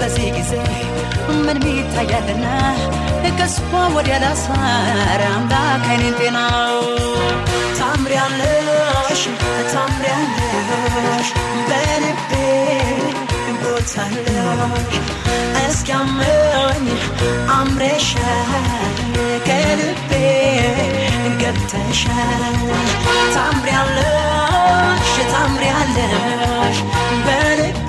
በዚህ ጊዜ ምን ሚታያልና ከሷ ወዲያ ላሳር አምላክ አይኔን ጤና ታምሪያለሽ ታምሪያለሽ በልቤ ቦታለሽ እስኪያመኝ አምረሻል ከልቤ ገብተሻል ታምሪያለሽ ታምሪያለሽ በልቤ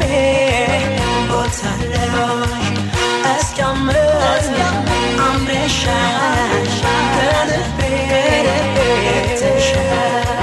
ቦታለሽ እስኪያመኝ አምረሻል ከልቤ ገብተሻል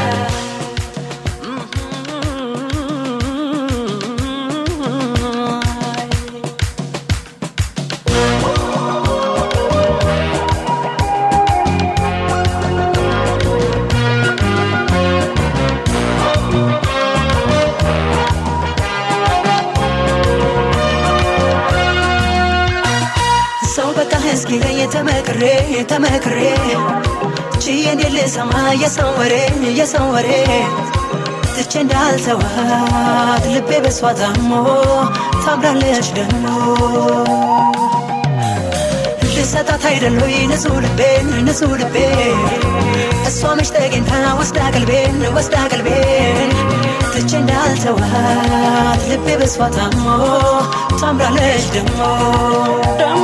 ሰው በቃ እስኪለኝ ተመክሬ ተመክሬ ችዬ እንዴት ልሰማ የሰው ወሬ የሰው ወሬ ትቼ እንዳልተዋት ልቤ በሷ ታሞ ታምራለች ደግሞ ልሰጣት አይደለይ ንጹህ ልቤን ንጹህ ልቤ እሷ መች ተገኝታ ወስዳ ቀልቤን ወስዳ ቀልቤን ትቼ እንዳልተዋት ልቤ በሷ ታሞ ታምራለች ደግሞ ደግሞ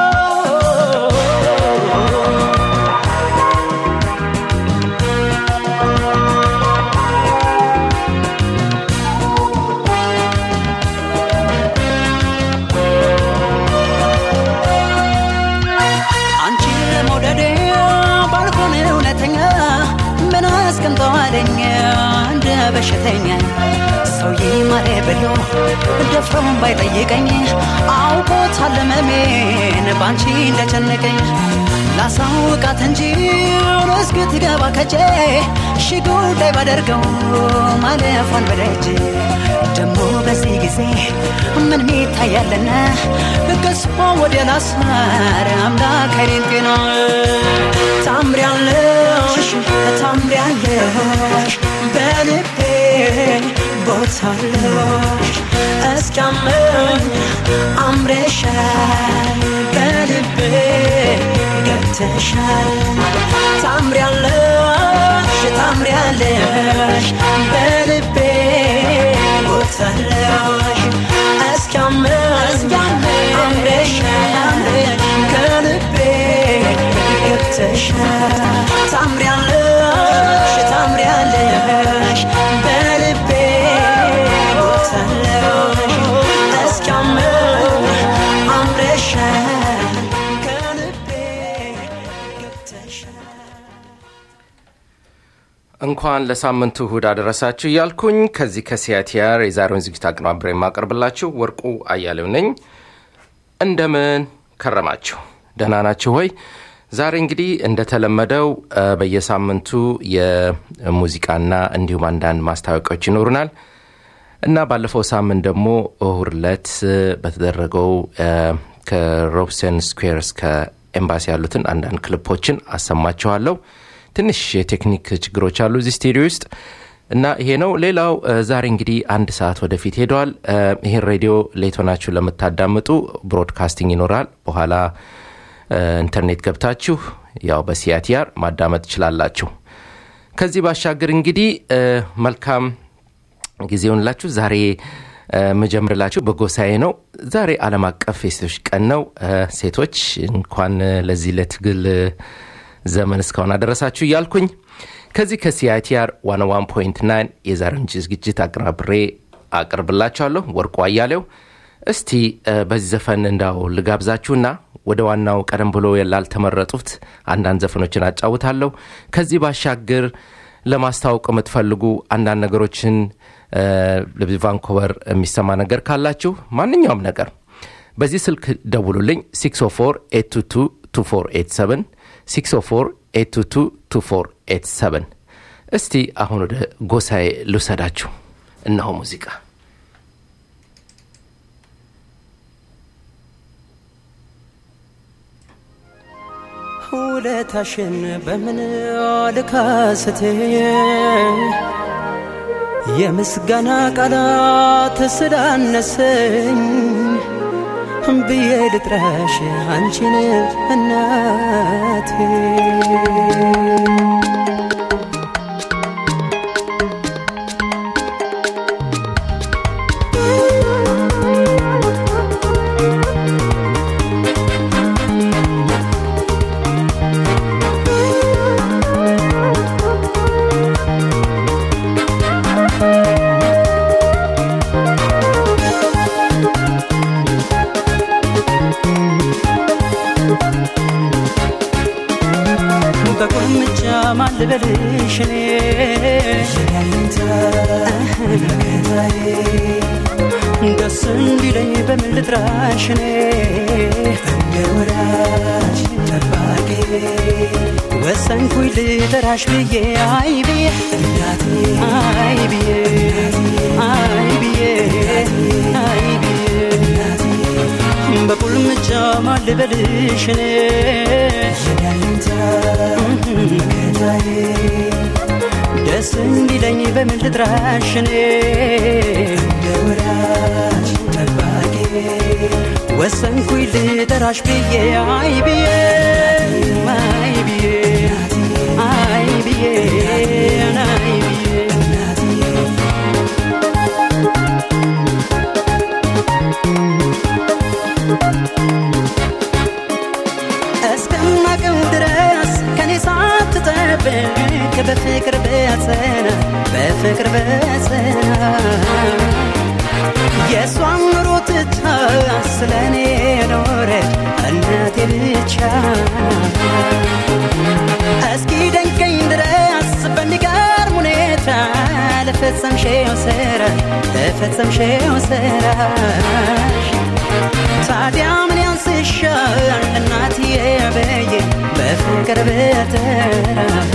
አንቺን ለመውደዴ ባልሆን እውነተኛ ምን አስቀምጠዋለኝ እንደ በሽተኛ ሰው ይማሬ ብሎ ደፍሮም ባይጠይቀኝ አውቆታል ህመሜን ባንቺ እንደጨነቀኝ ላሳውቃት እንጂ እስክትገባ ከጄ ሺ ጉዳይ ባደርገው ማለፏን በደጅ ደግሞ በዚህ ጊዜ ምን ሚታያለና ከስፎ ወደ ላሳር አምላክ አይኔን ጤና ታምሪያለሽ ታምሪያለሽ በልቤ ቦታለሽ እስኪያመኝ አምረሻል በልቤ ገብተሻል ታምሪያለሽ ታምሪያለሽ በልቤ ቦታለሽ እስኪያመኝ አምረሻል ከልቤ ገብተሻል ታምሪያለሽ ታምሪያለሽ በልቤ ቦታለሽ እስኪያመኝ አምረሻል ከልቤ ገብተሻል እንኳን ለሳምንቱ እሁድ አደረሳችሁ እያልኩኝ ከዚህ ከሲያቲያር የዛሬውን ዝግጅት አቀናብሬ የማቀርብላችሁ ወርቁ አያሌው ነኝ። እንደምን ከረማችሁ? ደህና ናችሁ ሆይ? ዛሬ እንግዲህ እንደተለመደው እ፣ በየሳምንቱ የሙዚቃና እንዲሁም አንዳንድ ማስታወቂያዎች ይኖሩናል እና ባለፈው ሳምንት ደግሞ እሁድ ዕለት እ፣ በተደረገው እ፣ ከሮብሰን ስኩዌር እስከ ኤምባሲ ያሉትን አንዳንድ ክሊፖችን አሰማችኋለሁ። ትንሽ የቴክኒክ ችግሮች አሉ እዚህ ስቱዲዮ ውስጥ እና ይሄ ነው። ሌላው እ፣ ዛሬ እንግዲህ አንድ ሰዓት ወደፊት ሄደዋል። እ፣ ይሄን ሬዲዮ ሌት ሆናችሁ ለምታዳምጡ ብሮድካስቲንግ ይኖራል። በኋላ እ፣ ኢንተርኔት ገብታችሁ ያው በሲያቲአር ማዳመጥ ትችላላችሁ። ከዚህ ባሻገር እንግዲህ እ፣ መልካም ጊዜውን ላችሁ ዛሬ እ፣ መጀምርላችሁ በጎሳዬ ነው። ዛሬ ዓለም አቀፍ የሴቶች ቀን ነው። እ፣ ሴቶች እንኳን እ፣ ለዚህ ለትግል እ፣ ዘመን እስካሁን አደረሳችሁ እያልኩኝ ከዚህ ከሲአይቲአር 101.9 የዛሬውን ዝግጅት አቀናብሬ አቅርብላችኋለሁ። ወርቁ አያሌው። እስቲ እ፣ በዚህ ዘፈን እንዳው ልጋብዛችሁና ወደ ዋናው ቀደም ብሎ ላልተመረጡት አንዳንድ ዘፈኖችን አጫውታለሁ። ከዚህ ባሻገር ለማስታወቅ የምትፈልጉ አንዳንድ ነገሮችን እ፣ ቫንኮቨር የሚሰማ ነገር ካላችሁ ማንኛውም ነገር በዚህ ስልክ ደውሉልኝ 604 604 እስቲ አሁን ወደ ጎሳዬ ልውሰዳችሁ። እነሆ ሙዚቃ ውለታሽን በምን ልካስቴ የምስጋና ቃላት ስላነሰኝ ብዬ ልጥራሽ አንቺን እናቴ በቁልምጫ ማን ልበልሽ እኔ ደስ እንዲለኝ በምን ልጥራሽ እኔ ወሰንኩኝ ልጠራሽ ብዬ አይ ብዬ አይ ብዬ አይ ብዬ አይ ብዬ በቁልምጫ ማን ልበልሽ እኔ ደስ እንዲለኝ በምን ልጥራሽ እኔ ወሰንኩኝ ልጠራሽ ብዬ አይ ብዬ አይ ብዬ አይ ብዬ አይ ብዬ እስከማቀው ድረስ ከኔ ሳትጠብቅ በፍቅር በጸና በፍቅር በጸና የእሷን ኑሮ ትታ ስለ እኔ ኖረች እናቴ ብቻ እስኪ ደንቀኝ ድረስ በሚገርም ሁኔታ ለፈጸምሽው ስራ ለፈጸምሽው ስራሽ ታዲያ ምን ያንስሻል እናትዬ በየ በፍቅር በተራ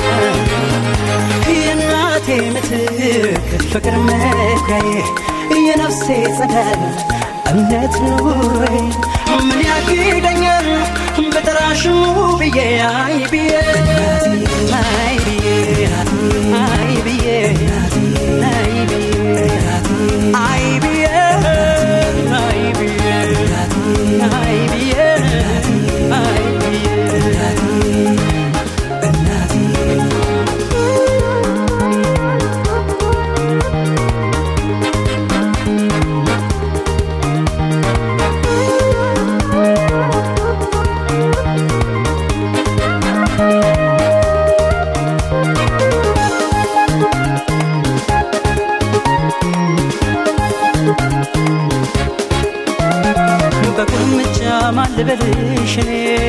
የእናቴ ምትክ ፍቅር መኩሪያዬ የነፍሴ ጸዳል እምነት ኑሮዬ ምን ያግደኛል በጠራሽሙ ብዬ አይ ብዬ አይ ብዬ አይ ብዬ አይ ብዬ አይ ብዬ አይ ብዬ አይ ብዬ አይ ብዬ በቁልምጫ ማን ልበልሽ እኔ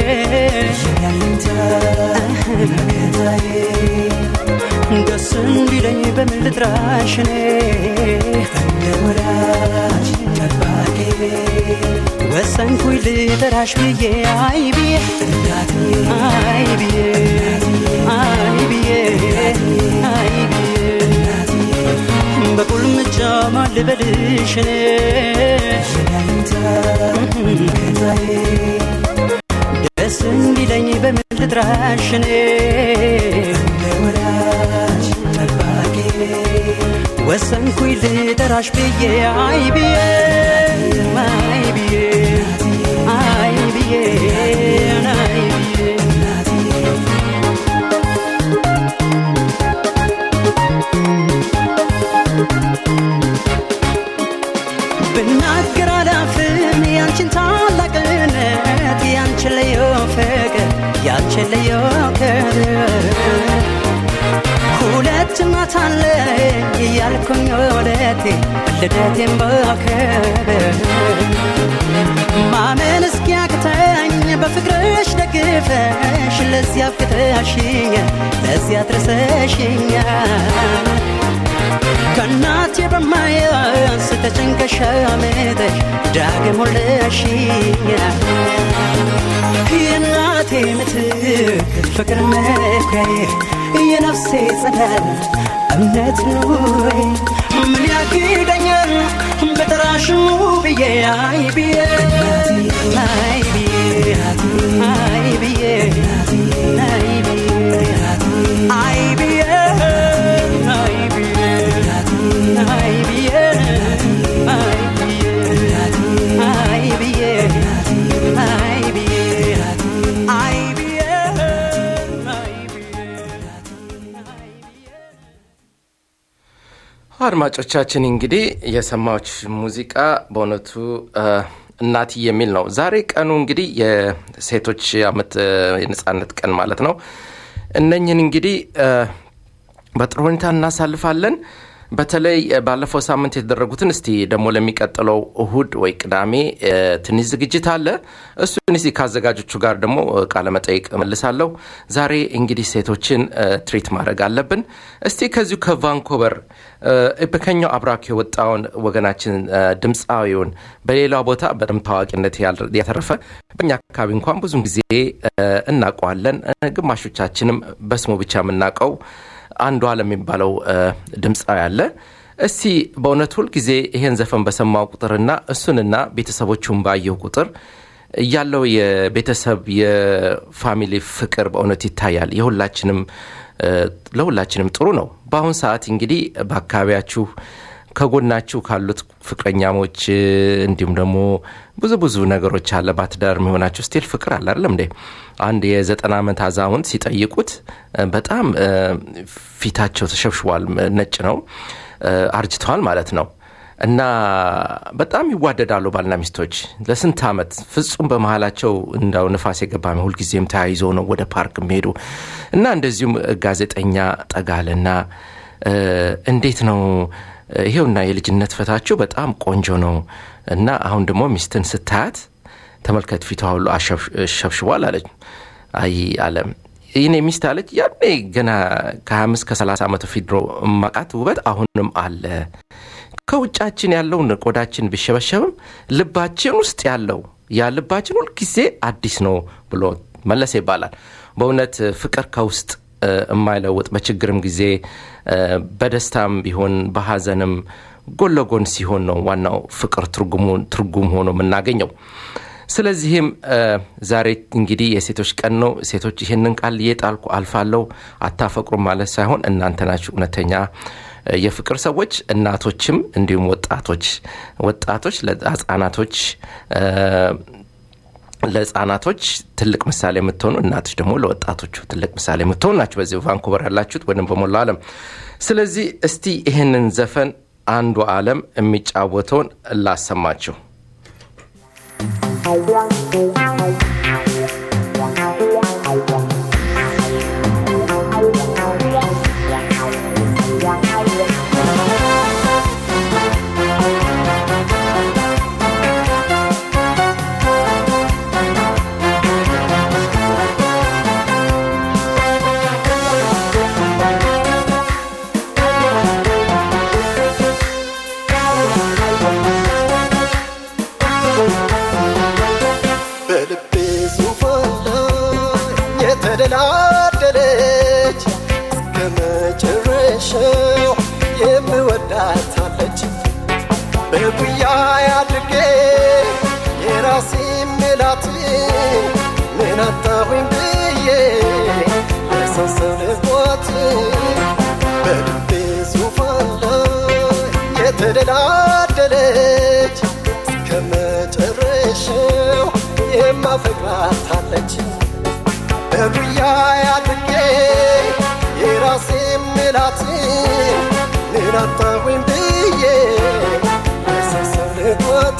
ደስ እንዲለኝ በምን ልጥራሽ እኔ ወሰንኩኝ ልጠራሽ ብዬ አይ ብዬ አይ ብዬ አይ ብዬ አይ ብዬ በቁልምጫ ማን ልበልሽ እኔ ደስ እንዲለኝ በምን ልጥራሽ እኔ ወሰንኩኝ ልጠራሽ ብዬ አይ ብዬ አይ ብዬ አይ ብዬ አይ ብዬ ብናገር አላፍም ያንቺን ታላቅነት ያንቺን ልዩ ፍቅር ያንቺን ልዩ ክብር ሁለት እናት አለኝ እያልኩኝ ወለቴ ልደቴን በክብር ማመን እስኪያቅተኝ በፍቅርሽ ደግፈሽ ለዚያ አብቅተሽኛል ለዚያ አድርሰሽኛል ከእናቴ በማያንስ ተጨንቀሽ አመጠሽ ዳግም ወለሽኛል የእናቴ ምትክ ፍቅር መኩሪያዬ የነፍሴ ጸዳል እምነት ኑሮዬ ምን ያግደኛል በጠራሽሙ ብዬ አይ ብዬ አይ ብዬ አይ ብዬ አይ ብዬ አይ ብዬ አይ ብዬ አይ ብዬ አይ ብዬ አይ ብዬ አድማጮቻችን እንግዲህ የሰማዎች ሙዚቃ በእውነቱ እናት የሚል ነው። ዛሬ ቀኑ እንግዲህ የሴቶች አመት የነጻነት ቀን ማለት ነው። እነኝህን እንግዲህ በጥሩ ሁኔታ እናሳልፋለን። በተለይ ባለፈው ሳምንት የተደረጉትን እስቲ ደግሞ ለሚቀጥለው እሁድ ወይ ቅዳሜ ትንሽ ዝግጅት አለ። እሱን እስቲ ከአዘጋጆቹ ጋር ደግሞ ቃለ መጠይቅ መልሳለሁ። ዛሬ እንግዲህ ሴቶችን ትሪት ማድረግ አለብን። እስቲ ከዚሁ ከቫንኮቨር በከኛው አብራክ የወጣውን ወገናችን ድምፃዊውን በሌላው ቦታ በደንብ ታዋቂነት ያተረፈ በእኛ አካባቢ እንኳን ብዙን ጊዜ እናውቀዋለን። ግማሾቻችንም በስሙ ብቻ የምናውቀው አንዱ አለም የሚባለው ድምፃዊ አለ። እስቲ በእውነት ሁል ጊዜ ይሄን ዘፈን በሰማው ቁጥርና እሱንና ቤተሰቦቹን ባየው ቁጥር ያለው የቤተሰብ የፋሚሊ ፍቅር በእውነት ይታያል። የሁላችንም ለሁላችንም ጥሩ ነው። በአሁን ሰዓት እንግዲህ በአካባቢያችሁ ከጎናችሁ ካሉት ፍቅረኛሞች እንዲሁም ደግሞ ብዙ ብዙ ነገሮች አለ። ባትዳር የሚሆናችሁ ስቲል ፍቅር አለ አይደለም እንዴ? አንድ የዘጠና ዓመት አዛውንት ሲጠይቁት በጣም ፊታቸው ተሸብሽቧል፣ ነጭ ነው፣ አርጅተዋል ማለት ነው። እና በጣም ይዋደዳሉ ባልና ሚስቶች ለስንት ዓመት ፍጹም በመሀላቸው እንዳው ንፋስ የገባ ሁልጊዜም ተያይዞ ነው ወደ ፓርክ የሚሄዱ እና እንደዚሁም ጋዜጠኛ ጠጋልና እንዴት ነው ይሄውና የልጅነት ፈታችሁ በጣም ቆንጆ ነው እና አሁን ደግሞ ሚስትን ስታያት ተመልከት ፊቷ ሁሉ አሸብሽቧል አለች። አይ አለም ይህኔ ሚስት አለች ያኔ ገና ከ25 ከ30 ዓመት ፊት ድሮ ማቃት ውበት አሁንም አለ። ከውጫችን ያለውን ቆዳችን ቢሸበሸብም ልባችን ውስጥ ያለው ያ ልባችን ሁልጊዜ አዲስ ነው ብሎ መለሰ ይባላል። በእውነት ፍቅር ከውስጥ የማይለውጥ በችግርም ጊዜ በደስታም ቢሆን በሀዘንም ጎን ለጎን ሲሆን ነው ዋናው ፍቅር ትርጉም ሆኖ የምናገኘው። ስለዚህም ዛሬ እንግዲህ የሴቶች ቀን ነው። ሴቶች ይህንን ቃል እየጣልኩ አልፋለሁ። አታፈቅሩም ማለት ሳይሆን እናንተ ናችሁ እውነተኛ የፍቅር ሰዎች፣ እናቶችም እንዲሁም ወጣቶች ወጣቶች ለህጻናቶች ለህጻናቶች ትልቅ ምሳሌ የምትሆኑ እናቶች ደግሞ ለወጣቶቹ ትልቅ ምሳሌ የምትሆኑ ናቸው። በዚህ ቫንኩቨር ያላችሁት ወይም በሞላ ዓለም። ስለዚህ እስቲ ይህንን ዘፈን አንዱ ዓለም የሚጫወተውን ላሰማችሁ። የተደላደለች እስከ መጨረሻው የምወዳታለች በጉያ አድርጌ የራሴ ምላት ምን አጣሁኝ ብዬ ለሰው ሰው ልቧት በልቤ ዙፋን ላይ የተደላደለች እስከ መጨረሻው የማፈቅራታለች በጉያ አድርጌ የራሴ ምላት ምን አጣሁኝ ብዬ ለሰው ልጓት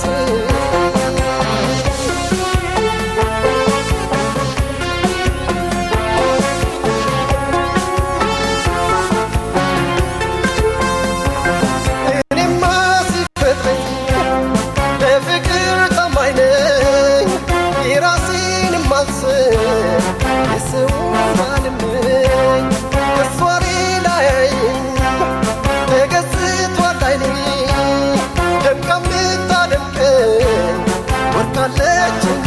እኔማ ሲፈጥረኝ ለፍቅር ታማኝ ነኝ የራሴን ማልስብ የሰው ማልመኝ እሷ ሌላ ያይኝ ተገዝቷል አይኔ ደምቃ ምታደምቀኝ ወርቃለችኝ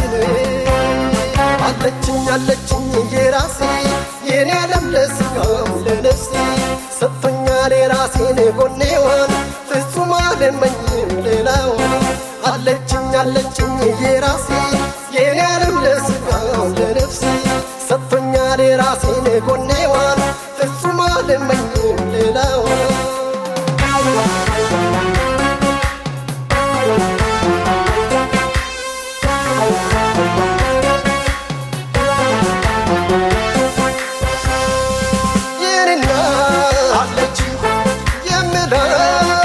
አለችኝ አለችኝ የራሴ የኔ ዓለም ለስጋም ለነፍሴ ሰጥቶኛል የራሴን ጎኔዋን ፍጹም አልመኝም ሌላውን አለችኝ አለችኝ የራሴ የኔ ዓለም ለስጋም ለነፍሴ ሰጥቶኛል የራሴን ጎኔዋን ፍጹም አልመኝም ሌላውን የኔና አለች የምላት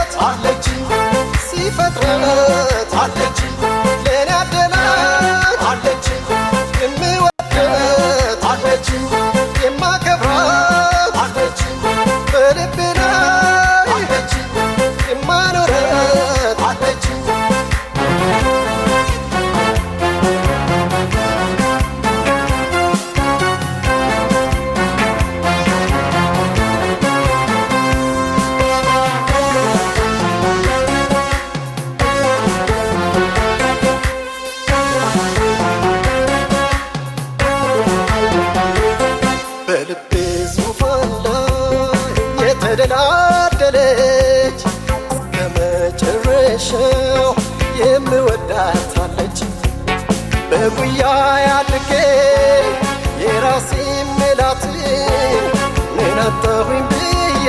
በጉያ ያድርጌ የራሴ ምላት ምን አጣሁኝ ብዬ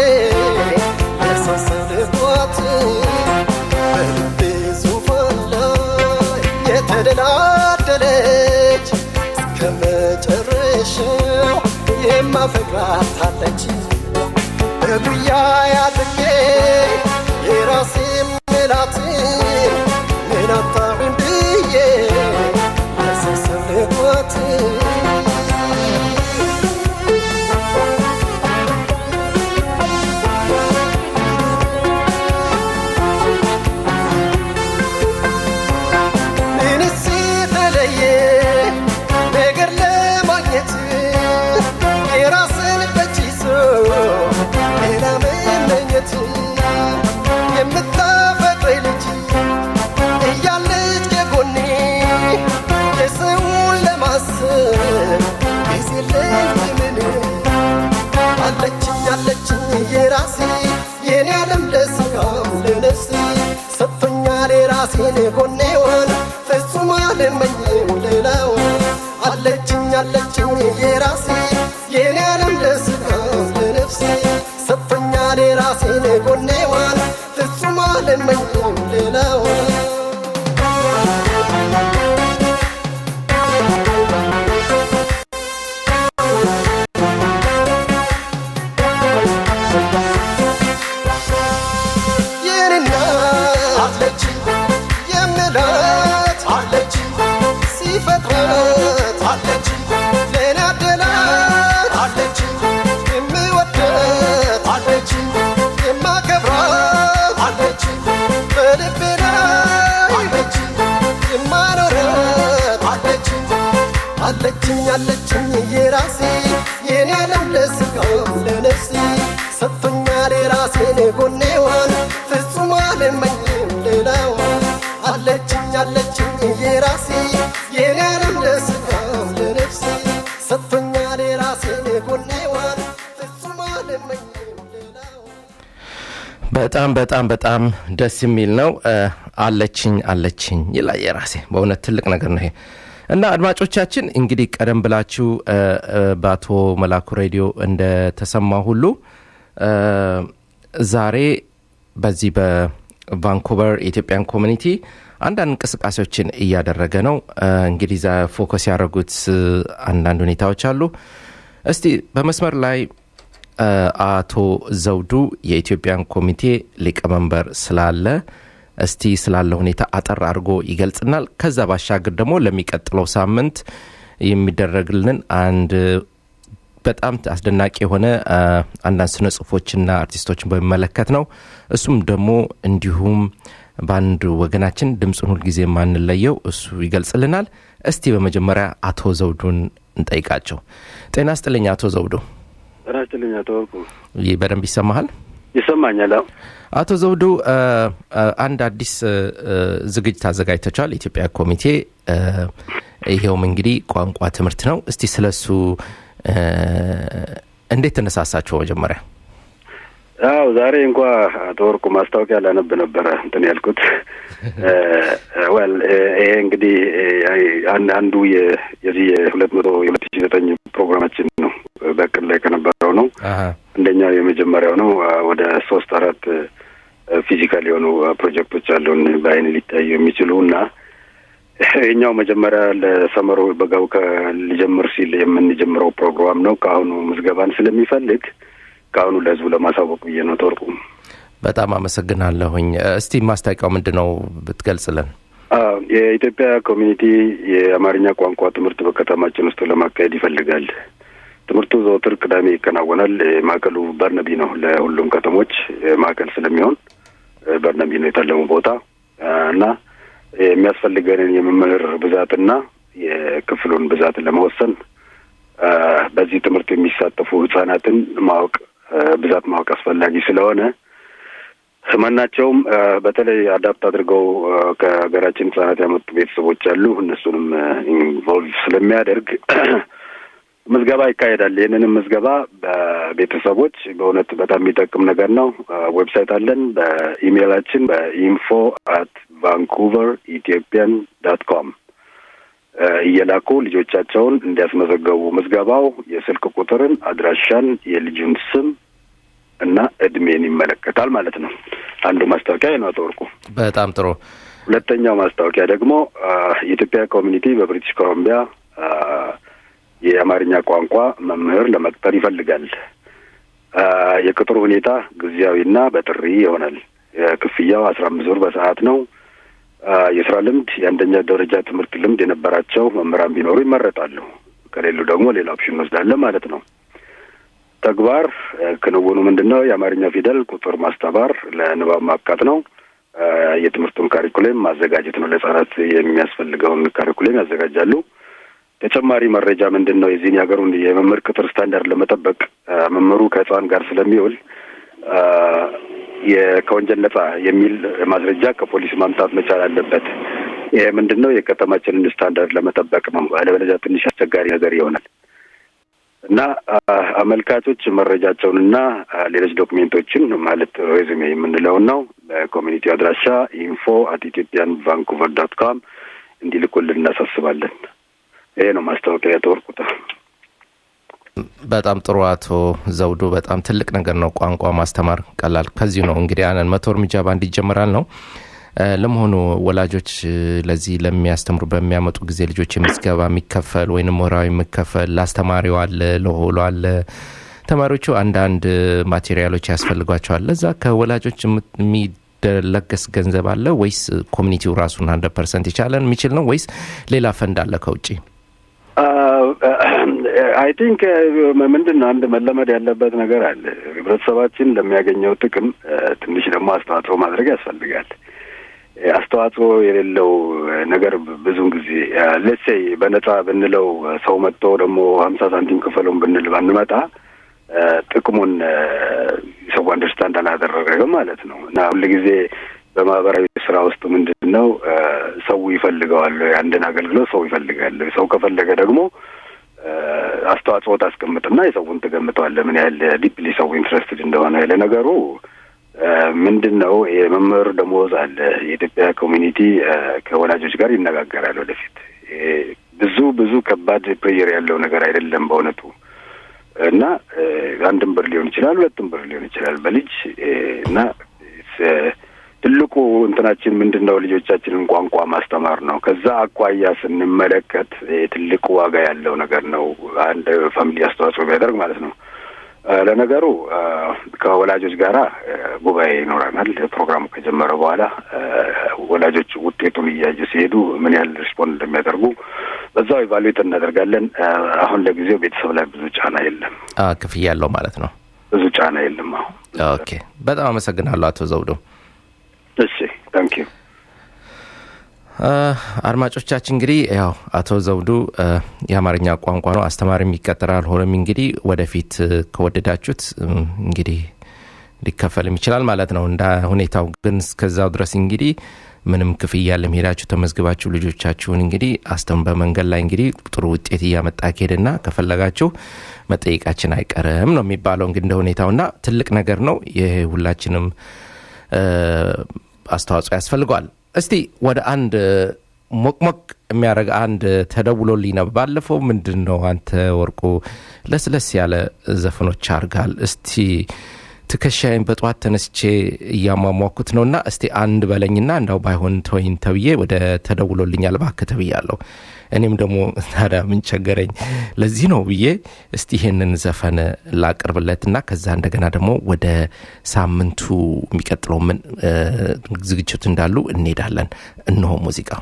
ያሳሰልኳት በልቤ ዙፋን ላይ የተደላደለች እስከ መጨረሻው የማፈቅራት አለች በጉያ ያድርጌ የራሴ ምላት ምን አጣሁኝ ብዬ ያሳሰልኳት ምንስ የተለየ ነገር ለማግኘት የራስን በእጅ ይዞ ሌላ መመኘት የምታፈቅረኝ ልጅ እያለች ከጎኔ የሰውን ለማሰብ ጊዜ ለምን አለችኝ አለችኝ የራሴ የኔ ዓለም ለስጋም ለነፍሴ ሰጥቶኛል የራሴን ጎኔዋን ፍጹም አልመኝም ሌላውን አለችኝ አለችኝ የራሴ የኔ ዓለም ለስጋም ለነፍሴ ሰጥቶኛል የራሴን ጎኔዋን ፍጹም አልመኝም ሌላውን የኔና አለች የምላት አለች ሲፈጥራት አለች ለኔ አደላት አለች የምወዳት አለች የማከብራት አለች በልቤ ላይ አለች የማኖራት አለች አለችኝ አለችኝ የራሴ የኔ ዓለም ለስጋም ለነፍሴ ሰጥቶኛል የራሴን ጎኔዋን ፍጹም አልመኝም ሌላዋን አለችኝ አለችኝ የራሴ የኔ ዓለም ለስጋም ለነፍሴ ሰጥቶኛል የራሴን ጎኔዋን ፍጹም አልመኝም ሌላዋን በጣም በጣም በጣም ደስ የሚል ነው። እ፣ አለችኝ አለችኝ ይላል የራሴ በእውነት ትልቅ ነገር ነው ይሄ እና አድማጮቻችን እንግዲህ ቀደም ብላችሁ እ፣ እ፣ በአቶ መላኩ ሬዲዮ እንደተሰማ ሁሉ እ፣ ዛሬ በዚህ በቫንኩቨር የኢትዮጵያን ኮሚኒቲ አንዳንድ እንቅስቃሴዎችን እያደረገ ነው። እ፣ እንግዲህ ዛ ፎከስ ያደረጉት እ፣ አንዳንድ ሁኔታዎች አሉ። እስቲ በመስመር ላይ እ፣ አቶ ዘውዱ የኢትዮጵያን ኮሚቴ ሊቀመንበር ስላለ እስቲ ስላለ ሁኔታ አጠር አድርጎ ይገልጽናል። ከዛ ባሻገር ደግሞ ለሚቀጥለው ሳምንት የሚደረግልን አንድ በጣም አስደናቂ የሆነ አ፣ አንዳንድ ስነ ጽሁፎችና አርቲስቶችን በሚመለከት ነው። እሱም ደግሞ እንዲሁም በአንድ ወገናችን ድምፁን ሁልጊዜ የማንለየው እሱ ይገልጽልናል። እስቲ በመጀመሪያ አቶ ዘውዱን እንጠይቃቸው። ጤና ስጥልኝ አቶ ዘውዱ። ጤና ይስጥልኝ አቶ ወርቁ። ይህ በደንብ ይሰማሃል? ይሰማኛል? አዎ። አቶ ዘውዱ አ፣ አ፣ አንድ አዲስ አ፣ አ፣ ዝግጅት አዘጋጅተቻል የኢትዮጵያ ኮሚቴ አ፣ ይኸውም እንግዲህ ቋንቋ ትምህርት ነው። እስቲ ስለሱ አ፣ እንዴት ተነሳሳችሁ? መጀመሪያ አዎ ዛሬ እንኳ አቶ ወርቁ ማስታወቂያ ላነብ ነበረ እንትን ያልኩት ወል ይሄ እንግዲህ አን- አንዱ የ- የዚህ የሁለት መቶ የሁለት ሺ ዘጠኝ ፕሮግራማችን ነው በቅድ ላይ ከነበረው ነው አሀ፣ አንደኛው የመጀመሪያው ነው አ፣ ወደ ሶስት አራት ፊዚካል የሆኑ አ፣ ፕሮጀክቶች አሉን በአይን ሊታዩ የሚችሉ እና ይህኛው መጀመሪያ ለሰመሮ በጋው ሊጀምር ሲል የምንጀምረው ፕሮግራም ነው። ከአሁኑ ምዝገባን ስለሚፈልግ ከአሁኑ ለህዝቡ ለማሳወቅ ብዬ ነው። ተወርቁ በጣም አመሰግናለሁኝ። እስቲ ማስታወቂያው ምንድን ነው ብትገልጽልን? አዎ፣ የኢትዮጵያ ኮሚኒቲ የአማርኛ ቋንቋ ትምህርት በከተማችን ውስጥ ለማካሄድ ይፈልጋል። ትምህርቱ ዘወትር ቅዳሜ ይከናወናል። ማዕከሉ በርነቢ ነው። ለሁሉም ከተሞች ማዕከል ስለሚሆን በርነቢ ነው የታለሙ ቦታ እና የሚያስፈልገንን የመምህር ብዛትና የክፍሉን ብዛት ለመወሰን በዚህ ትምህርት የሚሳተፉ ህጻናትን ማወቅ ብዛት ማወቅ አስፈላጊ ስለሆነ ማናቸውም በተለይ አዳፕት አድርገው ከሀገራችን ህጻናት ያመጡ ቤተሰቦች አሉ። እነሱንም ኢንቮልቭ ስለሚያደርግ ምዝገባ ይካሄዳል። ይህንንም ምዝገባ በቤተሰቦች በእውነት በጣም የሚጠቅም ነገር ነው። ዌብሳይት አለን። በኢሜይላችን በኢንፎ አት ቫንኩቨር ኢትዮጵያን ዳት ኮም እየላኩ ልጆቻቸውን እንዲያስመዘገቡ ምዝገባው የስልክ ቁጥርን፣ አድራሻን፣ የልጁን ስም እና እድሜን ይመለከታል ማለት ነው። አንዱ ማስታወቂያ ነው። አቶ ወርቁ በጣም ጥሩ። ሁለተኛው ማስታወቂያ ደግሞ የኢትዮጵያ ኮሚኒቲ በብሪቲሽ ኮሎምቢያ የአማርኛ ቋንቋ መምህር ለመቅጠር ይፈልጋል። የቅጥሩ ሁኔታ ጊዜያዊና በጥሪ ይሆናል። ክፍያው አስራ አምስት ብር በሰዓት ነው። የስራ ልምድ የአንደኛ ደረጃ ትምህርት ልምድ የነበራቸው መምህራን ቢኖሩ ይመረጣሉ። ከሌሉ ደግሞ ሌላ ኦፕሽን እንወስዳለን ማለት ነው። ተግባር ክንውኑ ምንድን ነው? የአማርኛ ፊደል ቁጥር ማስተማር፣ ለንባብ ማብቃት ነው። የትምህርቱን ካሪኩሌም ማዘጋጀት ነው። ለህጻናት የሚያስፈልገውን ካሪኩሌም ያዘጋጃሉ። ተጨማሪ መረጃ ምንድን ነው? የዚህን የሀገሩን የመምህር ቅጥር ስታንዳርድ ለመጠበቅ መምህሩ ከህፃን ጋር ስለሚውል ከወንጀል ነጻ የሚል ማስረጃ ከፖሊስ ማምጣት መቻል አለበት። ይሄ ምንድን ነው? የከተማችንን ስታንዳርድ ለመጠበቅ ነው። አለበለዚያ ትንሽ አስቸጋሪ ነገር ይሆናል እና አመልካቾች መረጃቸውንና ሌሎች ዶክሜንቶችን ማለት ሬዝሜ የምንለውን ነው በኮሚኒቲ አድራሻ ኢንፎ አት ኢትዮጵያን ቫንኩቨር ዶት ኮም እንዲልኩልን እናሳስባለን። ይሄ ነው ማስታወቂያ የተወርቁት። በጣም ጥሩ አቶ ዘውዱ፣ በጣም ትልቅ ነገር ነው። ቋንቋ ማስተማር ቀላል ከዚሁ ነው እንግዲህ ያንን መቶ እርምጃ ባንድ ይጀምራል ነው። ለመሆኑ ወላጆች ለዚህ ለሚያስተምሩ በሚያመጡ ጊዜ ልጆች የምዝገባ የሚከፈል ወይም ወራዊ የሚከፈል ለአስተማሪው አለ፣ ለሆሎ አለ። ተማሪዎቹ አንዳንድ ማቴሪያሎች ያስፈልጓቸዋል። ለዛ ከወላጆች የሚለገስ ገንዘብ አለ ወይስ ኮሚኒቲው ራሱን ሀንድረድ ፐርሰንት የቻለን የሚችል ነው ወይስ ሌላ ፈንድ አለ ከውጭ? አይ ቲንክ ምንድን ነው አንድ መለመድ ያለበት ነገር አለ። ህብረተሰባችን ለሚያገኘው ጥቅም ትንሽ ደግሞ አስተዋጽኦ ማድረግ ያስፈልጋል። አስተዋጽኦ የሌለው ነገር ብዙውን ጊዜ ሌሴይ በነጻ ብንለው ሰው መጥቶ ደግሞ ሀምሳ ሳንቲም ክፈሉን ብንል ባንመጣ ጥቅሙን ሰው አንደርስታንድ አላደረገም ማለት ነው እና ሁልጊዜ በማህበራዊ ስራ ውስጥ ምንድን ነው ሰው ይፈልገዋል። አንድን አገልግሎት ሰው ይፈልጋል። ሰው ከፈለገ ደግሞ አስተዋጽኦ ታስቀምጥና የሰውን ትገምተዋለህ ምን ያህል ዲፕሊ ሰው ኢንትረስትድ እንደሆነ ለነገሩ ምንድን ነው የመምህር ደሞዝ አለ። የኢትዮጵያ ኮሚኒቲ ከወላጆች ጋር ይነጋገራል። ወደፊት ብዙ ብዙ ከባድ ፕሬየር ያለው ነገር አይደለም በእውነቱ እና አንድም ብር ሊሆን ይችላል፣ ሁለትም ብር ሊሆን ይችላል በልጅ እና ትልቁ እንትናችን ምንድን ነው ልጆቻችንን ቋንቋ ማስተማር ነው። ከዛ አኳያ ስንመለከት ትልቁ ዋጋ ያለው ነገር ነው። አንድ ፋሚሊ አስተዋጽኦ ቢያደርግ ማለት ነው። ለነገሩ ከወላጆች ጋራ ጉባኤ ይኖረናል። ፕሮግራሙ ከጀመረ በኋላ ወላጆች ውጤቱን እያዩ ሲሄዱ ምን ያህል ሪስፖንድ እንደሚያደርጉ በዛው ኢቫሉዌት እናደርጋለን። አሁን ለጊዜው ቤተሰብ ላይ ብዙ ጫና የለም። ክፍያ ያለው ማለት ነው። ብዙ ጫና የለም። አሁን ኦኬ። በጣም አመሰግናለሁ አቶ ዘውዱ። እሺ ታንክ ዩ አድማጮቻችን እንግዲህ ያው አቶ ዘውዱ የአማርኛ ቋንቋ ነው አስተማሪም ይቀጠራል። ሆኖም እንግዲህ ወደፊት ከወደዳችሁት እንግዲህ ሊከፈልም ይችላል ማለት ነው እንደ ሁኔታው። ግን እስከዛው ድረስ እንግዲህ ምንም ክፍያ ለመሄዳችሁ ተመዝግባችሁ ልጆቻችሁን እንግዲህ አስተም በመንገድ ላይ እንግዲህ ጥሩ ውጤት እያመጣ ከሄድና ከፈለጋችሁ መጠየቃችን አይቀርም ነው የሚባለው እንግዲህ እንደ ሁኔታውና ትልቅ ነገር ነው። ይሄ ሁላችንም አስተዋጽኦ ያስፈልገዋል። እስቲ ወደ አንድ ሞቅሞቅ የሚያደርግ አንድ ተደውሎልኝ ነው። ባለፈው ምንድን ነው አንተ ወርቁ ለስለስ ያለ ዘፈኖች አርጋል። እስቲ ትከሻይን በጠዋት ተነስቼ እያሟሟኩት ነውና እስቲ አንድ በለኝና እንዳው ባይሆን ተወይን ተብዬ ወደ ተደውሎልኛል እባክህ ተብያለሁ። እኔም ደግሞ ታዲያ ምን ቸገረኝ ለዚህ ነው ብዬ እስቲ ይሄንን ዘፈን ላቅርብለትና ከዛ እንደገና ደግሞ ወደ ሳምንቱ የሚቀጥለው ምን ዝግጅት እንዳሉ እንሄዳለን። እነሆ ሙዚቃው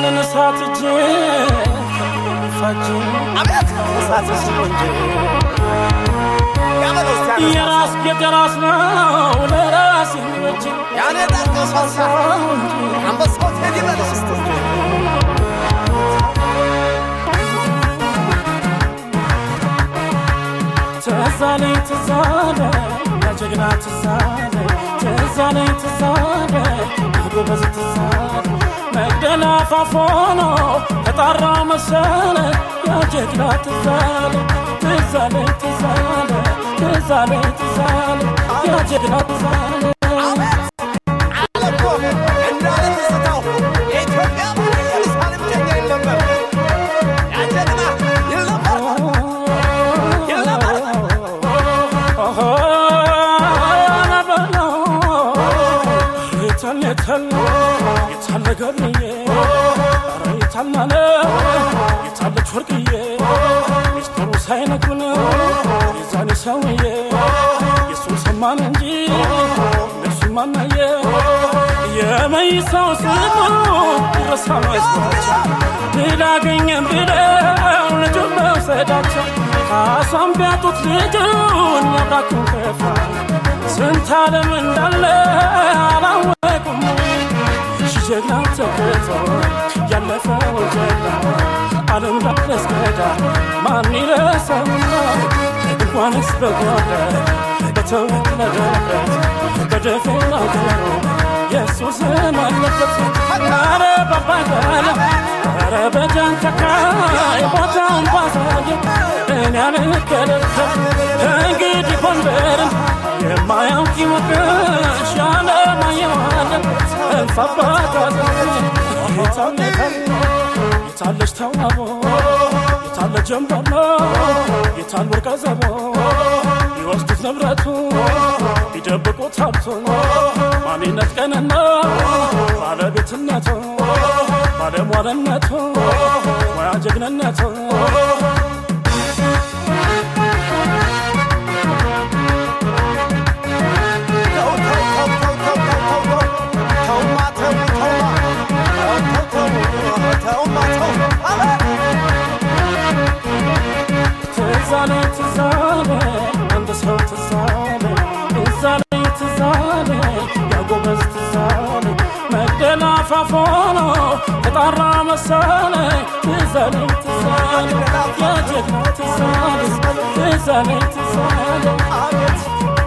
እሳት እጅ የራስ የራስ ነው ለራስ የሚበጅ ያኔ ዳቀሳሳ አንበሳው ቴዲ በለስ ትዛለኝ ትዛለ ያጀግና ትዛለ ትዛለኝ ትዛለ ጎበዝ ትዛለ መግደላ ፋፎኖ ተጣራ መሰለ ያጀግና ትዛለ ትዛለኝ ትዛለ ትዛለኝ ትዛለ ያጀግና ትዛለ የታለ ገብርዬ ኧረ የታላለ የታለች ወርቅዬ ሚስጥሩ ሳይነግሩን የዛኔ ሰውዬ የሱን ሰማን እንጂ እነሱ ማናየ የመይሳው ስሙ ይረሳ መስሏቸው ድል አገኘን ብለው ልጁን መውሰዳቸው ካሷን ቢያጡት ልጁን ያብራኩን ከፋ ስንት ዓለም እንዳለ አላወቁም ጀግና ተገቶ ያለፈው ጀግና ዓለም ዳረስገዳ ማን ይረሳውና እንኳንስ በጓዳ በተወለደበት በደፈናው ገሩ የሱስም አለበት ኧረ ባባጋለ ኧረ በጃንተካ ቦታውን ባሳየ እኔ አልከለከል እንግዲህ ጎንደርን የማያውቅ ይወቅሽ ያለማየዋለን እንፋባታ የታለች ተዋቦ የታለ ጀንበሮ የታል ወርቀ ዘቦ ቢወስዱት ንብረቱ ቢደብቁት ሀብቱ ማንነት ቀንና ባለቤትነቱ ባለሟልነቱ ሙያ ጀግንነቱ ትዛለ ትዛለ አንድ ሰው ትዛለ ትዛለ ትዛለ ያጎበዝ ትዛለ መግደላ ፋፎኖ ተጣራ መሰለ ትዛለ ትዛለ የጀግና ትዛለ ትዛለ ትዛለ አቤት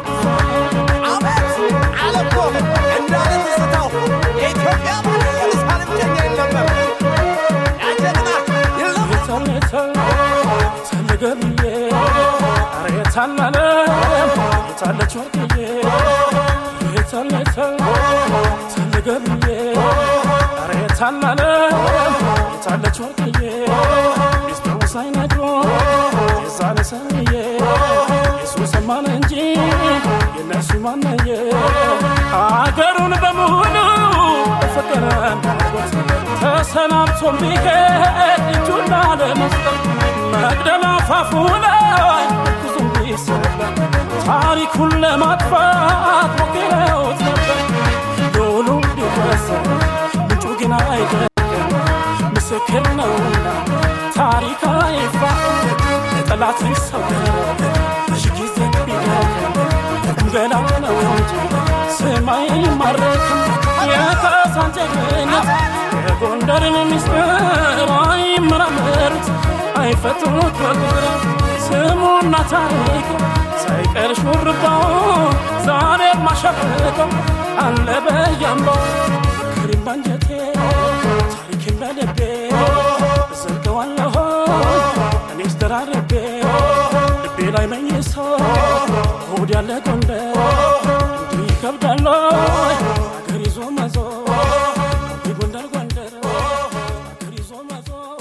ገብዬ ኧረ የታላለ የታለች ወርቅዬ የታለ የታለ የታለ ገብዬ ኧረ የታላለ የታለች ወርቅዬ ሚስጥሩ ሳይነግሮ የዛነ ሰውዬ የሱ ሰማን እንጂ የነሱ ማነየ አገሩን በሙሉ በፍቅር እንዳጎት ተሰናብቶ ቢሄድ እጁን ላለመስጠት መቅደላ አፋፉ ላይ ብዙም ቢሰበር ታሪኩን ለማጥፋት ሞክረውት ነበር። ዶሉ ቢወሰድ ምንጩ ግን አይደለም ምስክር ነውና ታሪክ አይፋ ጠላት ሊሰወር ብዙ ጊዜ ቢደክም ቁምገላ ነው እንጂ ስማይ ማረክም የካሳን ጀግንነት የጎንደርን ሚስጥር አይመራመሩት አይፈትኑት በቁጥር ስሙና ታሪኩ ሳይቀር ሹርባው ዛሬ ማሸብቀው አለ በያምባው ክሪም ባንጀቴ ታሪኬን በልቤ እዘልቀዋለሁ እኔስ ደራርቤ ልቤ ላይ መኝሶ ሆድ ያለ ጎንደር እንዲህ ይከብዳል አገር ይዞ መዞር ጎንደር ጎንደር አገር ይዞ መዞር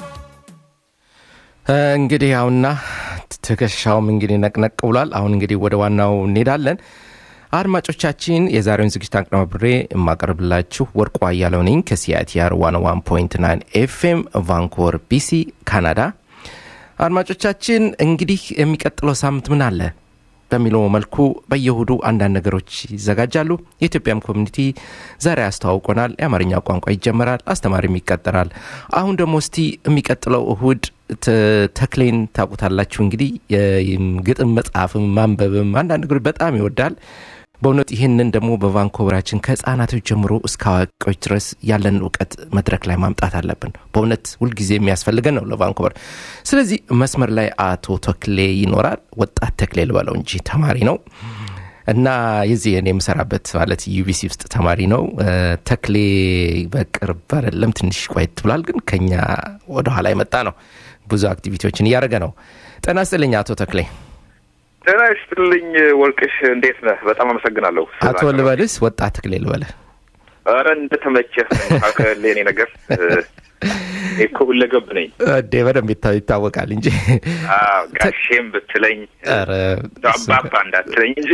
እንግዲህ ያውና ትከሻውም እንግዲህ ነቅነቅ ብሏል። አሁን እንግዲህ ወደ ዋናው እንሄዳለን። አድማጮቻችን የዛሬውን ዝግጅት አቀናብሬ የማቀርብላችሁ ወርቁ አያለው ነኝ ከሲአይቲአር 101.9 ኤፍኤም ቫንኮቨር ቢሲ ካናዳ። አድማጮቻችን እንግዲህ የሚቀጥለው ሳምንት ምን አለ? በሚለው መልኩ በየእሁዱ አንዳንድ ነገሮች ይዘጋጃሉ። የኢትዮጵያም ኮሚኒቲ ዛሬ ያስተዋውቆናል። የአማርኛ ቋንቋ ይጀመራል፣ አስተማሪም ይቀጠራል። አሁን ደግሞ እስቲ የሚቀጥለው እሁድ ተ- ተክሌን ታውቁታላችሁ እንግዲህ የግጥም መጽሐፍም ማንበብም አንዳንድ ነገሮች በጣም ይወዳል። በእውነት ይህንን ደግሞ በቫንኮቨራችን ከህፃናቶች ጀምሮ እስከ አዋቂዎች ድረስ ያለን እውቀት መድረክ ላይ ማምጣት አለብን። በእውነት ሁልጊዜ የሚያስፈልገን ነው ለቫንኮቨር። ስለዚህ መስመር ላይ አቶ ተክሌ ይኖራል። ወጣት ተክሌ ልበለው እንጂ ተማሪ ነው እና የዚህ እኔ የምሰራበት ማለት ዩቢሲ ውስጥ ተማሪ ነው። እ፣ ተክሌ በቅርብ አይደለም ትንሽ ቆየት ብሏል፣ ግን ከኛ ወደኋላ የመጣ ነው። ብዙ አክቲቪቲዎችን እያደረገ ነው። ጤና ይስጥልኝ አቶ ተክሌ። ጤና ይስጥልኝ ወርቅሽ፣ እንዴት ነህ? በጣም አመሰግናለሁ። አቶ ልበልስ ወጣት ተክሌ ልበልህ? ኧረ እንደተመቸህ አከል የኔ ነገር እ፣ እኔ እኮ ሁለገብ ነኝ። እንዴ በደንብ ይታ- ይታወቃል እንጂ አዎ፣ ጋሼም ብትለኝ ኧረ፣ እንደው አባባ እንዳትለኝ እንጂ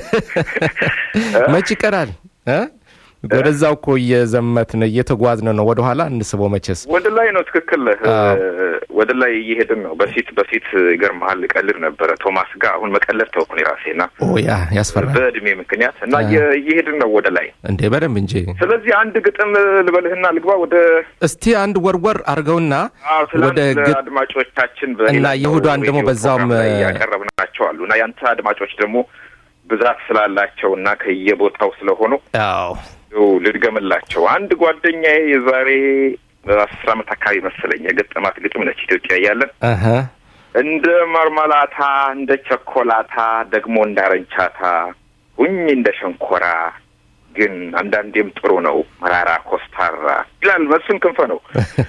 መች ይቀራል እ? ወደዛው እኮ እየዘመትን እየተጓዝን ነው። ወደኋላ እንስበው መቼስ ወደ ላይ ነው። ትክክል ነህ። አዎ። እ፣ ወደ ላይ እየሄድን ነው። በፊት በፊት ይገርምሃል ቀልድ ነበረ ቶማስ ጋር። አሁን መቀለድ ተውኩ እኔ ራሴና ኦ ያ ያስፈራል በእድሜ ምክንያት እና አዎ። እየ- እየሄድን ነው ወደ ላይ። እንዴ በደንብ እንጂ። ስለዚህ አንድ ግጥም ልበልህና ልግባ ወደ እስቲ አንድ ወርወር አርገውና አዎ ወደ ትላንት ግጥ አድማጮቻችን እና የእሁዷን ደግሞ በዛውም ያቀረብናቸው አሉ እና ያንተ አድማጮች ደግሞ ብዛት ስላላቸው እና ከየቦታው ስለሆኑ አዎ ይኸው ልድገምላቸው። አንድ ጓደኛዬ የዛሬ አስር ዓመት አካባቢ መሰለኝ የገጠማት ግጥም ነች። ኢትዮጵያ እያለን አሀ እንደ መርመላታ እንደ ቸኮላታ ደግሞ እንዳረንቻታ ሁኝ እንደ ሸንኮራ ግን አንዳንዴም ጥሩ ነው መራራ ኮስታራ ይላል። መስፍን ክንፈ ነው